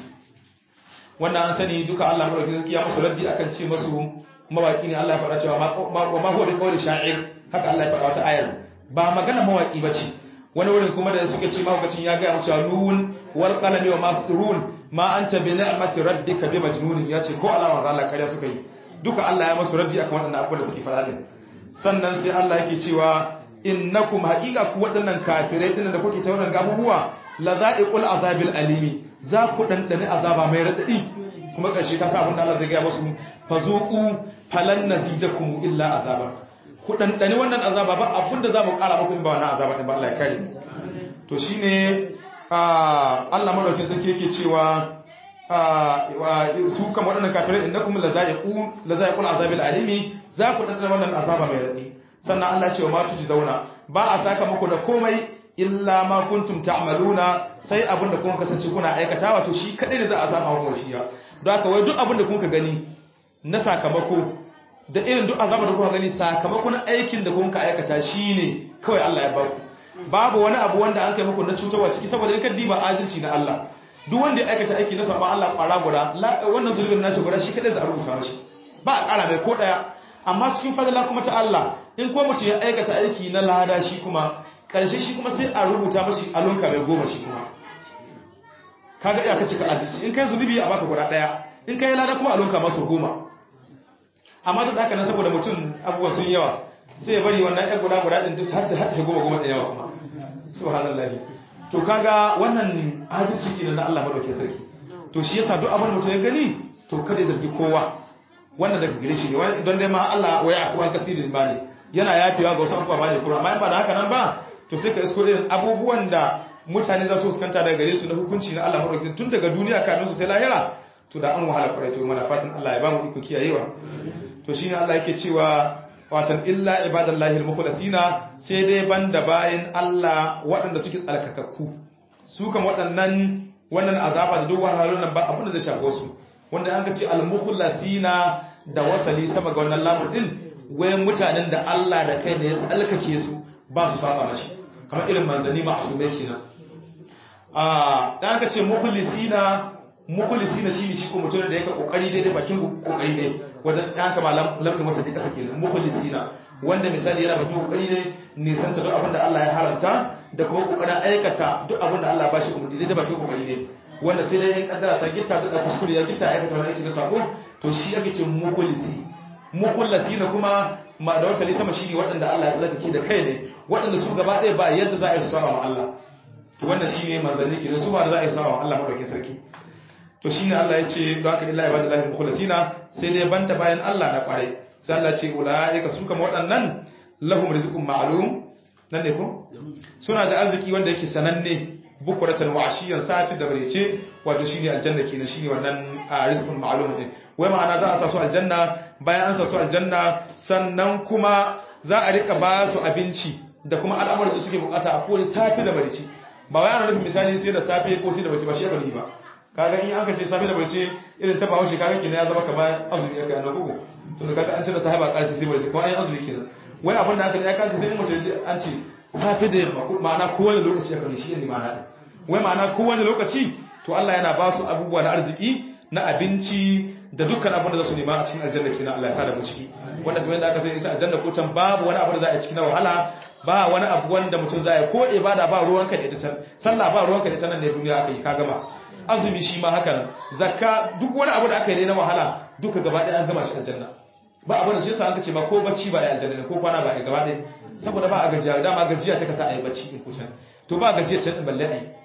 wannan an sani duka Allah madaukakin sarki ya musu raddi akan ce masu mawaki ne Allah ya faɗa cewa ma ma huwa bi qawli sha'ir haka Allah ya faɗa wata ayar ba magana mawaki bace wani wurin kuma da suke ce mahaukacin ya ga mu cewa nun wal qalami wa masrun ma anta bi ni'mati rabbika bi majnun ya ce ko alama za Allah kariya suka yi duka Allah ya musu raddi akan waɗannan abubuwan da suke faɗa din sannan sai Allah yake cewa innakum haqiqa ku waɗannan kafirai din da kuke ta wannan gabubuwa la za'iqul azabil alimi za ku dandane azaba mai radadi kuma ƙarshe ka sa abin da Allah zai ga musu fazuqu falan nazidakum illa azaba ku dandane wannan azaba ba abinda za mu ƙara muku ba wannan azaba din ba Allah ya kare to shine Allah madaukin sarki yake cewa su kan waɗannan kafirai innakum lazaiqu lazaiqul azabil alimi za ku dandane wannan azaba mai radadi sannan Allah ya ce wa ma tuji zauna ba a saka muku da komai illa ma kuntum ta'maluna sai abinda kun kasance kuna aikatawa to shi kadai ne za a saka muku shi ya don haka wai duk abinda kun ka gani na sakamako da irin duk azabar da kuka gani sakamakon aikin da kun ka aikata shine kawai Allah ya ba ku babu wani abu wanda an kai muku na cutarwa ciki saboda in ka diba adalci na Allah duk wanda ya aikata aiki na sabon Allah kwara guda wannan zulubin nashi guda shi kadai za a rubuta mashi ba a kara mai ko daya amma cikin fadala kuma ta Allah in ko mutum ya aikata aiki na lada shi kuma karshe shi kuma sai a rubuta mashi alunka mai goma shi kuma kaga iya ka cika adalci in kai zunubi a baka guda daya in kai lada kuma alunka masu goma amma duk haka nan saboda mutum abubuwan sun yawa sai ya bari wannan ɗan guda guda ɗin duk har ta har ta goma goma da yawa kuma subhanallahi to kaga wannan hadisi kenan na Allah madaukakin sarki to shi yasa duk abin mutum ya gani to kada ya zargi kowa wannan daga gare shi ne don dai ma Allah waya akwai kasirin ba ne yana yafewa ga wasu abubuwa ba ne kuma amma in ba da haka nan ba to sai ka isko irin abubuwan da mutane za su fuskanta daga gare su na hukunci na Allah madaukakin tun daga duniya kamin su ta lahira to da an wahala kwarai to mana fatan Allah ya ba mu iko kiyayewa to shine Allah yake cewa watan illa ibadallahi al-mukhlasina sai dai banda bayan Allah waɗanda suke tsalkakakku su kan waɗannan wannan azaba da duk wahalhalun nan ba abin da zai shafe su wanda an ga ce al-mukhlasina da wasali sama ga wannan lamun din wayan mutanen da Allah da kai ne ya tsalkake su ba su saba mashi kamar irin manzanni ma'asumai kenan ah dan ka ce mukhlisina mukhlisina shine shi ko mutum da yake kokari daidai bakin kokari ne wajen dan kama lamɗin masa duka sake nan mukhlisina wanda misali yana bakin kokari ne nisan ta duk abin da Allah ya haramta da kuma kokarin aikata duk abin da Allah ba shi umarni daidai bakin kokari ne wanda sai dai in kaddara ta gitta da kuskure ya gitta aikata wani aiki na sako to shi ake ce mukhlisi mukhlisina kuma ma da wasali sama shine waɗanda Allah ya tsarkake da kai ne waɗanda su gaba ɗaya ba yadda za a yi su saba wa Allah to wannan shine manzanni kenan su ba da za a yi su saba wa Allah madaukakin sarki to shi ne Allah ya ce don haka illa ibadu lahi mukhlasina sai dai banta bayan Allah na kwarai sai Allah ce ulaika su kama waɗannan lahum rizqun ma'lum nan ne ko suna da arziki wanda yake sananne bukuratan wa ashiyan safi da barece wato shine aljanna kenan shine wannan rizqun ma'lum din wai ma'ana za a sa su aljanna bayan an sa su aljanna sannan kuma za a rika ba su abinci da kuma al'amuran da suke bukata a kowane safi da barece ba wai ana nufin misali sai da safe ko sai da barece ba shi bane ba kaga in aka ce safe da barce irin ta bawo kaga kenan ya zama kamar azumi ya kai na gugu to da kaga an ce da sahaba karci sai barce kuma an yi azumi kenan wai abin da aka ya kaga sai mace an ce safe da yamma ma'ana kowane lokaci ya kare shi ne ma'ana wai ma'ana kowane lokaci to Allah yana ba su abubuwa na arziki na abinci da dukkan abin da za su nema a cikin aljanna kenan Allah ya sa da mu ciki wanda kamar yadda aka sai ita aljanna ko can babu wani abu da za a yi cikin wahala ba wani abu wanda mutum za ya ko ibada ba ruwanka da ita can sallah ba ruwanka da ita nan ne duniya aka yi ka gama azumi shi ma haka nan zakka duk wani abu da aka yi na wahala duka gaba ɗaya an gama shi aljanna ba abin da shi yasa an kace ma ko bacci ba ya aljanna ne ko kwana ba ya gaba ɗaya saboda ba a gajiya dama gajiya ta kasa a yi bacci in kusan to ba gajiya can din balle ai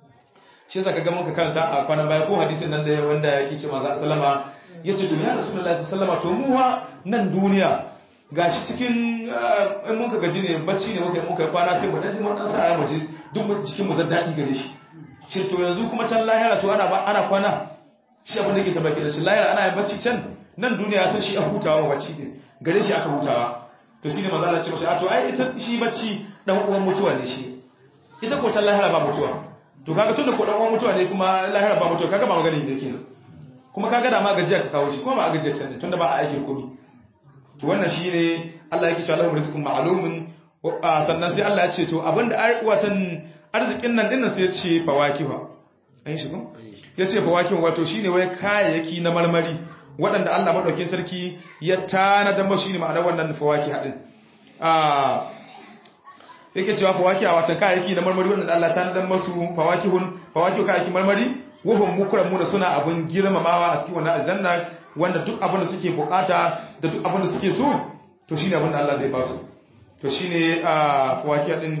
shi yasa kaga muka karanta a kwanan baya ko hadisin nan da wanda yake ce manzo sallama yace to ya rasulullahi sallama to mu wa nan duniya gashi cikin in muka gaji ne bacci ne muka muka kwana sai mu dan ji mun dan sa mu ji duk jikin mu zan dadi gare shi ce to yanzu kuma can lahira to ana ana kwana shi abin da yake tabbaki da shi lahira ana yin bacci can nan duniya ya san shi a hutawa wa bacci ne gare shi aka hutawa to shine manzo Allah ya ce mashi a to ai ita shi bacci dan uwan mutuwa ne shi ita ko can lahira ba mutuwa to kaga tunda ko dan uwan mutuwa ne kuma lahira ba mutuwa kaga ba magana ne kenan kuma kaga da ma gajiya ka kawo shi kuma ba a gajiya can ne tunda ba a aike komai to wannan shine Allah yake cewa lahum rizqun ma'lumun sannan sai Allah ya ce to abinda watan arzikin nan dinnan sai ya ce fawakiha an shi ko ya ce fawakiha wato shine wai kayayyaki na marmari waɗanda Allah madaukakin sarki ya tanada mashi shine ma'anar wannan fawakiha din ah yake cewa fawakiha wato kayayyaki na marmari waɗanda Allah tanada masu fawakihun fawakihu kayayyaki marmari wahum mukramuna suna abun girmamawa a cikin wannan aljanna wanda duk abin da suke bukata da duk abin da suke so to shine abin da Allah zai ba su to shine ah fawakiha din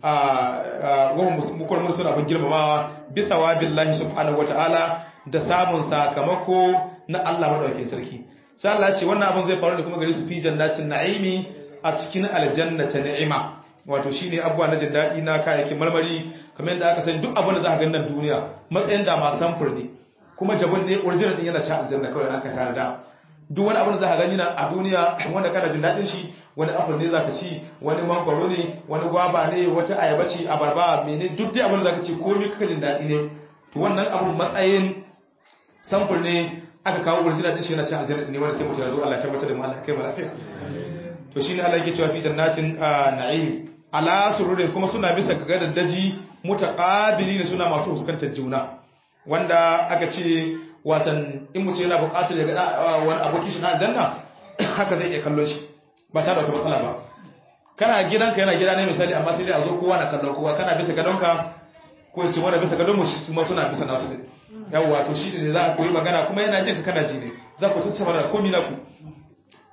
wahum mukramuna suna abun girmamawa bi thawabillahi subhanahu wataala da samun sakamako na Allah madaukakin sarki sai Allah ya ce wannan abin zai faru da kuma gare su fi jannatin na'imi a cikin aljanna ta ni'ima wato shine abubuwa na jin daɗi na kayayyakin marmari kamar yadda aka sani duk abin da za ka gani nan duniya matsayin da ma samfur ne kuma jabin ne original din yana ci aljanna kawai an ka tare da duk wani abin da za ka gani nan a duniya wanda kana jin daɗin shi wani apple ne za ka ci wani mangwaro ne wani gwaba ne wata ayaba ce abarba mene duk dai abin da za ka ci komai kaka jin daɗi ne to wannan abin matsayin samfur ne aka kawo original din shi yana ci aljanna ne wanda sai mutum ya zo Allah ya tabbatar da mu Allah kai mu lafiya to shine Allah yake cewa fi jannatin na'im ala sururin kuma suna bisa ga daji mutaqabili ne suna masu fuskantar juna wanda aka ce watan in mutum yana buƙatar ya ga wani aboki shi na aljanna haka zai iya kallon shi ba tare da wata matsala ba kana gidanka yana gida ne misali amma sai dai a zo kowa na kallon kowa kana bisa gadonka ko in ce wanda bisa gadon mu kuma suna bisa nasu ne yawwa to shi ne za a koyi magana kuma yana jin ka kana ji ne za ku tattauna da komai na ku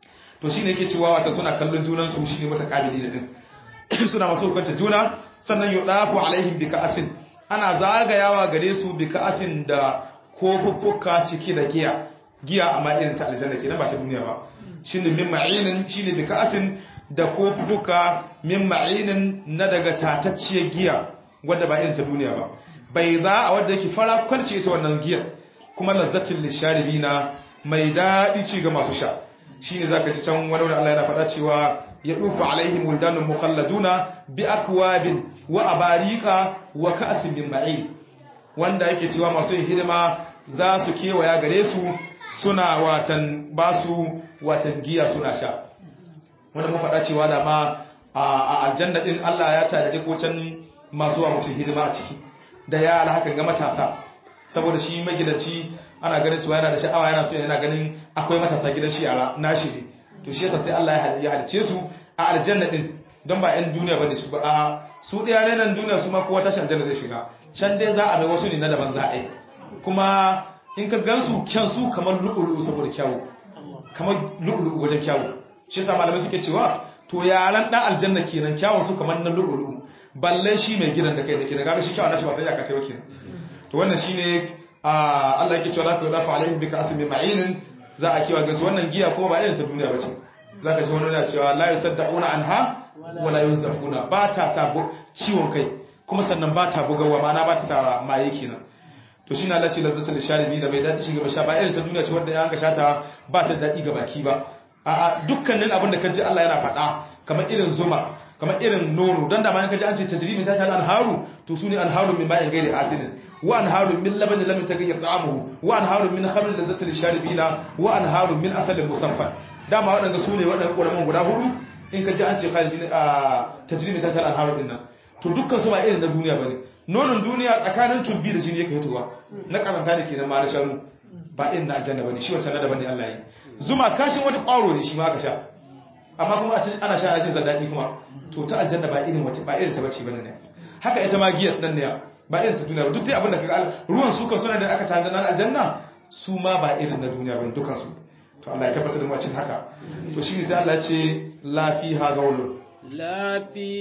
to shine yake cewa wata suna kallon junan su shine mutaqabili din suna masu hukunta juna sannan yudafu alaihim bi ka'asin ana zagayawa gare su bi ka'asin da kofuffuka ciki da giya giya amma irin ta aljanna kenan ba ta duniya ba shine min ma'inin shine bi ka'asin da kofuffuka min ma'inin na daga tatacciyar giya wadda ba irin ta duniya ba bai za a wadda yake fara kwalce ita wannan giyar kuma lazzatin lisharibina mai daɗi ci ga masu sha shine zaka ji can wani wani Allah yana faɗa cewa ya dufu alaihim wildanun mukhalladuna bi akwabin wa abariqa wa ka'sin min ma'in wanda yake cewa masu yin hidima za su kewaya gare su suna watan basu watan giya suna sha wanda mun faɗa cewa da ma a aljanna din Allah ya tada duk wacan masu wa mutum hidima a ciki da yara hakan ga matasa saboda shi magidanci ana ganin cewa yana da sha'awa yana so yana ganin akwai matasa gidan shi yara nashi ne to shi yasa sai Allah ya halice su a aljanna din don ba yan duniya bane su ba a su ɗaya ne nan duniya su ma kowa tashi aljanna zai shiga can dai za a bai wasu ne na daban za a yi kuma in ka gansu kyan su kamar lu'ulu saboda kyawu kamar lu'ulu wajen kyawu shi yasa malamai suke cewa to yaran dan aljanna kenan kyawun su kamar na lu'ulu balle shi mai gidan da kai da ke da gaga shi kyawun nashi ba sai ya ka tayo kenan to wannan shine Allah yake cewa zaka yadafa alaihim bika asmi ma'inin za a kiwa gansu wannan giya kuma ba irin ta duniya bace zaka ji wani yana cewa la yusaddauna anha wala yunzafuna ba ta sa ciwon kai kuma sannan ba ta bugawa ma'ana ba ta sa maye kenan to shi na lalace lazzatul sharibi da bai daɗi shi gaba sha ba irin ta duniya ce wanda ya ka shata ba ta daɗi ga baki ba a dukkanin abin da kaji Allah yana faɗa kamar irin zuma kamar irin nono don da ma kaji an ce tajribi ta ta anharu to sune anharu min ba'in gairi asinin wa anharu min labanin lam tagayyar ta'amuhu wa anharu min khamrin lazzatul sharibina wa anharu min asalin musaffan dama waɗanda su ne waɗanda ƙoramin guda hudu in ka ji an ce khalidin a tajribi ta ta anharu din nan to dukkan su ba irin na duniya bane nonon duniya tsakanin tumbi da jini yake hitowa na karanta ne kenan ma na shanu ba irin na aljanna bane shi wancan na daban ne Allah yi zuma kashin wani ƙwaro ne shi ma aka sha amma kuma ana sha jin zadadi kuma to ta aljanna ba irin wata ba irin ta bace bane ne haka ita ma giyar nan ne ba irin ta duniya ba duk dai abinda kaga ruwan su kan suna da aka tanda na aljanna su ma ba irin na duniya bane dukan su to Allah ya tabbatar da mu cin haka to shine sai Allah ya ce la fiha gaulun لا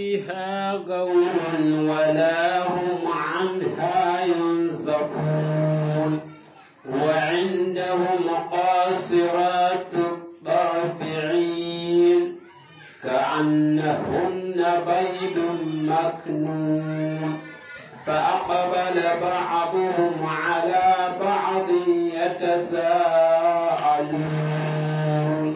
فيها غول ولا هم عنها ينزفون وعندهم قاصرات الطرفعين كأنهن بيض مكنون فأقبل بعضهم على بعض يتساءلون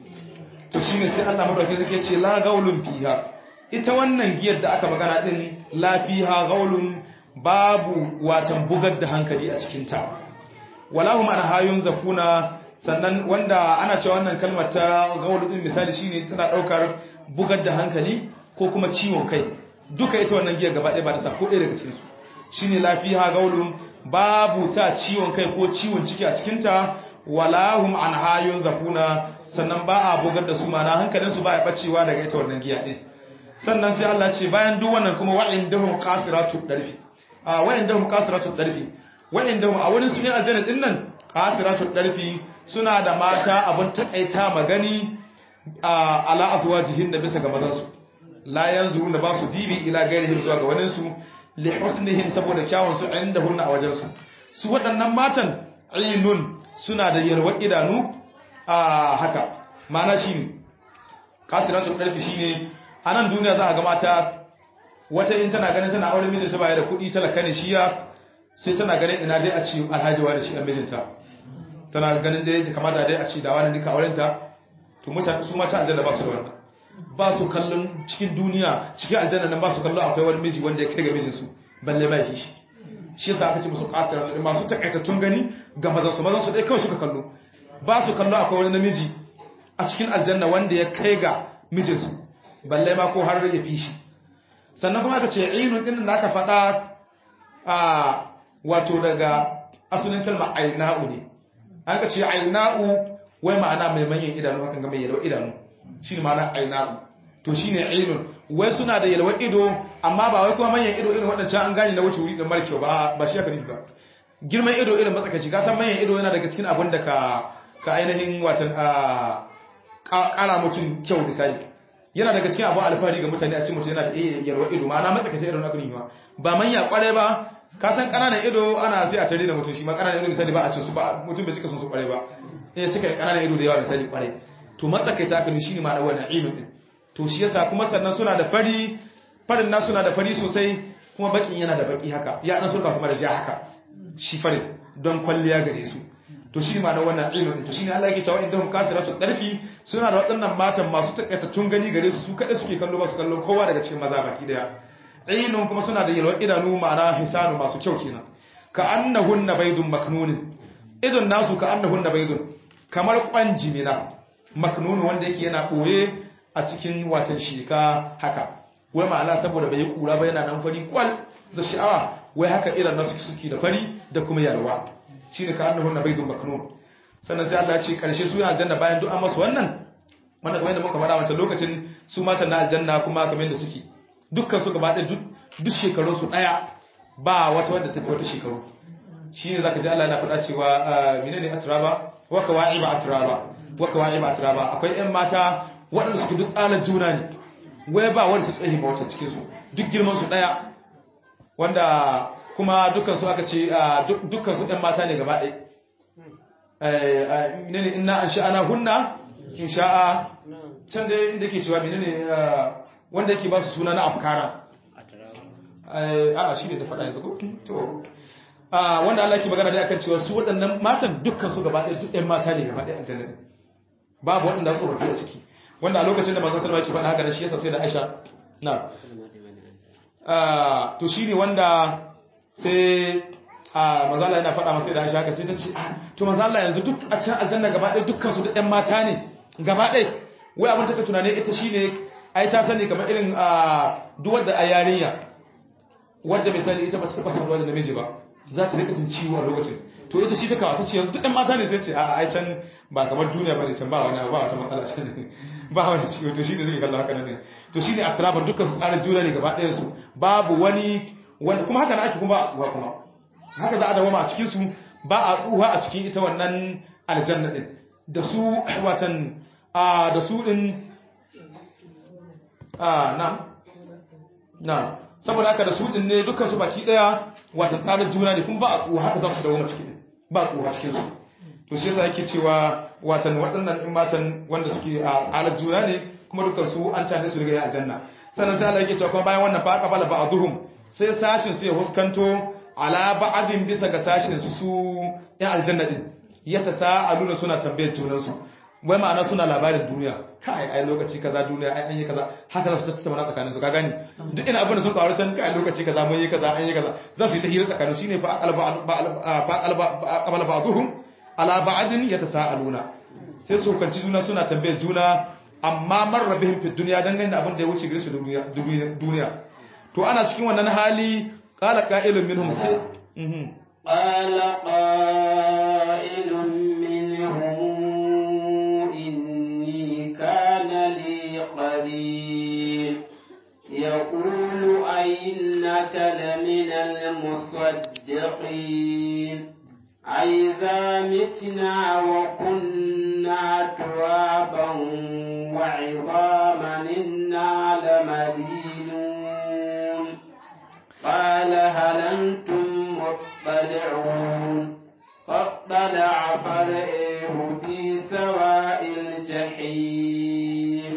to shine sai Allah madauki zai ce la gaulun fiha ita wannan giyar da aka magana din la fiha gaulun babu watan bugar da hankali a cikin ta walahum an hayun zafuna sannan wanda ana cewa wannan kalmar ta gaulu din misali shine tana daukar bugar da hankali ko kuma ciwon kai duka ita wannan giyar gaba ɗaya ba ta sa ko ɗaya daga cikin su shine la fiha gaulun babu sa ciwon kai ko ciwon ciki a cikin ta walahum an hayun zafuna sannan ba a bugar da su mana hankalinsu ba ya bacewa daga ita wannan giya din sannan sai Allah ce bayan duk wannan kuma wa'in dahum qasiratu darfi a wa'in dahum qasiratu darfi wa'in dahum a wurin sunan aljanna din nan qasiratu darfi suna da mata abun takaita magani a ala azwajihin da bisa ga mazan su la yanzuruna ba su dibi ila gairihim zuwa ga wani su li husnihim saboda kyawun su indahunna a wajen su su waɗannan matan ainun suna da yarwar idanu a haka mana shi ne kasiratun ƙarfi shi ne a nan duniya za a ga mata wata in tana ganin tana aure mijinta baya da kuɗi talaka ne shiya sai tana ganin ina dai a ci alhajiwa da shi a mijinta tana ganin dai da kamata dai a ci da wani duka aurenta to mutane su mata aljanna ba su da wannan ba su kallon cikin duniya cikin aljanna nan ba su kallon akwai wani miji wanda ya kai ga mijinsu balle ba shi shi yasa aka ce musu kasiratun masu takaitattun gani ga mazan su mazan su dai kawai suka kallo ba su kallo akwai wani namiji a cikin aljanna wanda ya kai ga mijinsu balle ma ko har ya fi shi sannan kuma aka ce ainun din da aka faɗa a wato daga asalin kalmar aina'u ne an ka ce aina'u wai ma'ana mai manyan idanu hakan ga mai yalwa idanu shi ne ma'ana aina'u to shi ne ainun wai suna da yalwa ido amma ba wai kuma manyan ido irin waɗancan an gane na wuce wuri da mara kyau ba ba shi aka nufi ba girman ido irin matsakaci ka san manyan ido yana daga cikin abin da ka ka ainihin watan ƙara mutum kyau misali yana daga cikin abu alfahari ga mutane a cikin mutum yana da iya yarwa ido ma'ana matsakaita irin akuni ma ba manya kware ba ka san ƙananan ido ana sai a tare da mutum shi ma ƙananan ido misali ba a cin su ba mutum bai cika sun su kware ba eh cika ƙananan ido da yawa misali kware to matsakaita akuni shine ma da wannan ilmin din to shi yasa kuma sannan suna da fari farin na suna da fari sosai kuma bakin yana da baki haka ya dan surka kuma da ja haka shi farin don kwalliya gare su to shi ma da wannan ilmin to shine Allah yake cewa indahum kasiratu darfi suna da waɗannan matan masu takaitattun gani gare su su kada suke kallo ba su kallo kowa daga cikin maza baki daya ainun kuma suna da yalwar idanu ma'ana hisanu masu kyau kenan ka annahunna baydun maknunin idon nasu ka annahunna baydun kamar kwanjimina maknunu wanda yake yana boye a cikin watan shika haka wai ma'ana saboda bai kura ba yana nan fari kwal da sha'awa wai haka irin nasu suke da fari da kuma yalwa shine ka annahunna baydun maknun sannan sai Allah ya ce karshe su yana aljanna bayan duk an masu wannan wanda kamar yadda muka faɗa wancan lokacin su matan na aljanna kuma kamar yadda suke dukkan su gaba ɗaya duk shekarun su ɗaya ba wata wanda tafi wata shekaru shine zaka ji Allah yana faɗa cewa menene atraba wa kawaiba atraba wa kawaiba atraba akwai ƴan mata waɗanda suke duk tsalar juna ne wai ba wanda ta tsaye ba wata cikin su duk girman su ɗaya wanda kuma dukkan su aka ce dukkan su ɗan mata ne gaba ɗaya menene inna an sha'ana hunna in sha'a can dai inda ke cewa menene wanda yake ba su suna na afkara a shi ne da faɗa yanzu ko to wanda Allah ke magana dai akan cewa su waɗannan matan dukkan su gaba ɗaya duk ɗan mata ne gaba ɗaya a jannar babu waɗanda su rufe a ciki wanda a lokacin da manzon sallallahu alaihi wasallam yake faɗa haka shi yasa sai da Aisha na to shine wanda sai a mazala yana faɗa masa da Aisha haka sai ta ce to mazala yanzu duk a cikin aljanna gaba ɗaya dukkan su da ɗan mata ne gaba ɗaya wai abin take tunane ita shine ai ta sani kamar irin a duk wanda a yarinya wanda bai sani ita ba ta taɓa saduwa da namiji ba za ta rika jin ciwo a lokacin to ita shi ta kawo ta ce yanzu duk ɗan mata ne sai ce a ai can ba kamar duniya ba ne can ba wani ba wata matsala can ba wani ciwo to shi ne zai kalla haka ne to shi ne a tarabar dukkan su tsarin juna ne gaba ɗayan su babu wani wani kuma haka na ake kuma ba kuma haka za a dawama a cikinsu ba a tsuha a cikin ita wannan aljanna ɗin da su watan a da su ɗin a na na saboda haka da su ɗin ne dukkan su baki ɗaya watan tsarin juna ne kuma ba a tsuha haka za su dawama cikin ba a tsuha cikinsu to shi yasa yake cewa watan waɗannan in matan wanda suke a tsarin juna ne kuma dukkan su an tane su daga yin aljanna sannan sai Allah yake cewa kuma bayan wannan fa qabala ba'dhum sai sashin su ya huskanto ala ba'adin bisa ga sashin su su ya aljanna din ya tasaaluna suna tambayar junan su wai ma'ana suna labarin duniya kai ai lokaci kaza duniya ai an yi kaza haka za su tattauna tsakanin su ka gani duk ina abin da sun kawo can kai lokaci kaza mun yi kaza an yi kaza za su yi ta hira tsakanin shine fa aqalba fa aqalba qabala ba'dhum ala ba'adin yatasaaluna sai su kanci juna suna tambayar juna amma marra bihim fi dunya dangane da abin da ya wuce gare su duniya to ana cikin wannan hali قال قائل منهم سي قال قائل منهم إني كان لي قريب يقول أئنك لمن المصدقين أئذا متنا وكنا ترابا وعظاما إنا لمدينون قال هل أنتم مطلعون فاطلع فرئه في سواء الجحيم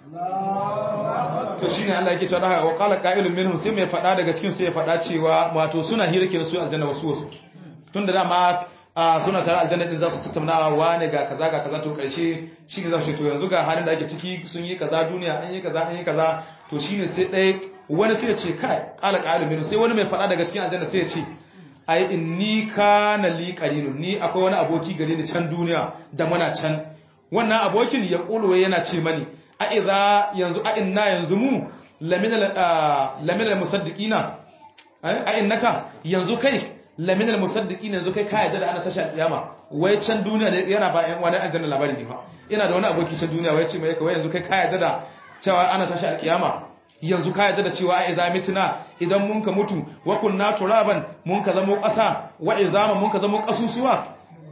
to shine Allah yake cewa wa qala qa'ilun minhum sai mai fada daga cikin sai ya fada cewa wato suna hira ke su aljanna wasu wasu tunda dama suna tare aljanna din za su tattaunawa wane ga kaza ga kaza to karshe shine za su to yanzu ga halin da ake ciki sun yi kaza duniya an yi kaza an yi kaza to shine sai dai wani sai ya ce kai kala ƙarin minu sai wani mai faɗa daga cikin aljanna sai ya ce ai inni kana li qarinu ni akwai wani aboki gare ni can duniya da muna can wannan abokin ya kulwe yana ce mani a idza yanzu a inna yanzu mu laminal laminal musaddiqina a innaka yanzu kai laminal musaddiqina yanzu kai ka yarda da ana tashi alƙiyama wai can duniya ne yana ba yan wani aljanna labari ne fa ina da wani aboki can duniya wai ce mai kai yanzu kai ka yarda da cewa ana tashi alƙiyama yanzu ka yadda da cewa a iza mitina idan mun ka mutu wa kunna turaban mun ka zamo ƙasa wa izama mun ka zamo ƙasusuwa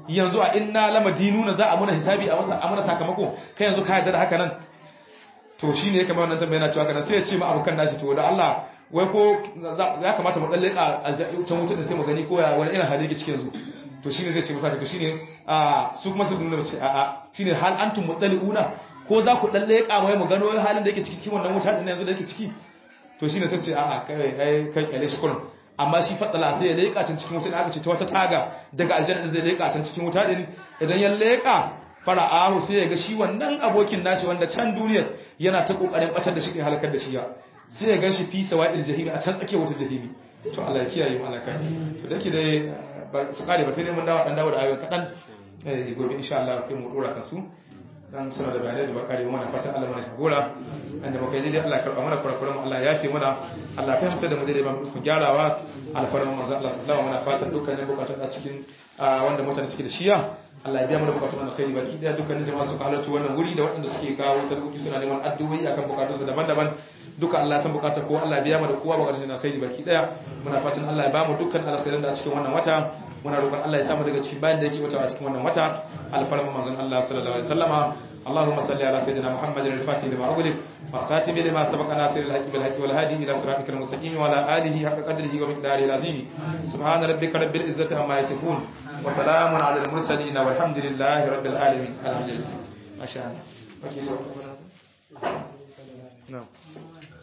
yanzu a inna lamadinuna za a muna hisabi a masa amana sakamako kai yanzu ka yarda da haka nan to shine ya kamar wannan tambaya yana cewa kana sai ya ce ma abokan nashi to da Allah wai ko ya kamata mu dalle ka can wutar da sai mu gani ko ya wani irin hali yake cikin yanzu to shine zai ce masa to shine a su kuma su nuna ce a'a shine hal antum mudalliuna ko za ku dalle ka wai mu gano halin da yake ciki cikin wannan wuta din yanzu da yake ciki to shine sai ce a'a kai ai kai kyale shi kullum amma shi fadala sai ya leka can cikin wuta da aka ce ta wata taga daga aljanna zai leka can cikin wuta din idan ya leka fara'ahu sai ya ga shi wannan abokin nashi wanda can duniyar yana ta kokarin batar da shi kai halakar da shi ya sai ya ganshi fi sawa'il jahimi a can tsakiyar wata jahimi to Allah ya kiyaye mu alaka to dake dai ba su kare ba sai dai mun dawo dan dawo da ayoyin kadan eh gobe insha Allah sai mu dora kansu dan suna da bayanai da ba kare mana fatan Allah mana shagora inda muka yi dai Allah karba mana kurakuran Allah ya yafe mana Allah fahimta da mu dai ba mu gyarawa alfarman manzo Allah sallallahu alaihi wasallam muna fatan dukkanin bukatun a cikin wanda mutane suke da shiya Allah ya biya mana bukatun alkhairi baki daya dukkanin jama'a suka halarci wannan wuri da waɗanda suke kawo sarkoki suna neman addu'o'i akan bukatunsu daban-daban duka Allah san bukata ko Allah biya mana kowa bukatun alkhairi baki daya muna fatan Allah ya ba mu dukkan alkhairin da a cikin wannan wata muna roƙon Allah ya samu daga cikin bayan da yake wata a cikin wannan wata alfarma manzon Allah sallallahu alaihi wasallama اللهم صل على سيدنا محمد الفاتح لما أغلق والخاتم لما سبق ناصر الحق بالحق والهادي إلى صراطك المستقيم وعلى آله حق قدره ومقداره العظيم سبحان ربك رب العزة عما يصفون وسلام على المرسلين والحمد لله رب العالمين الحمد لله ما شاء الله نعم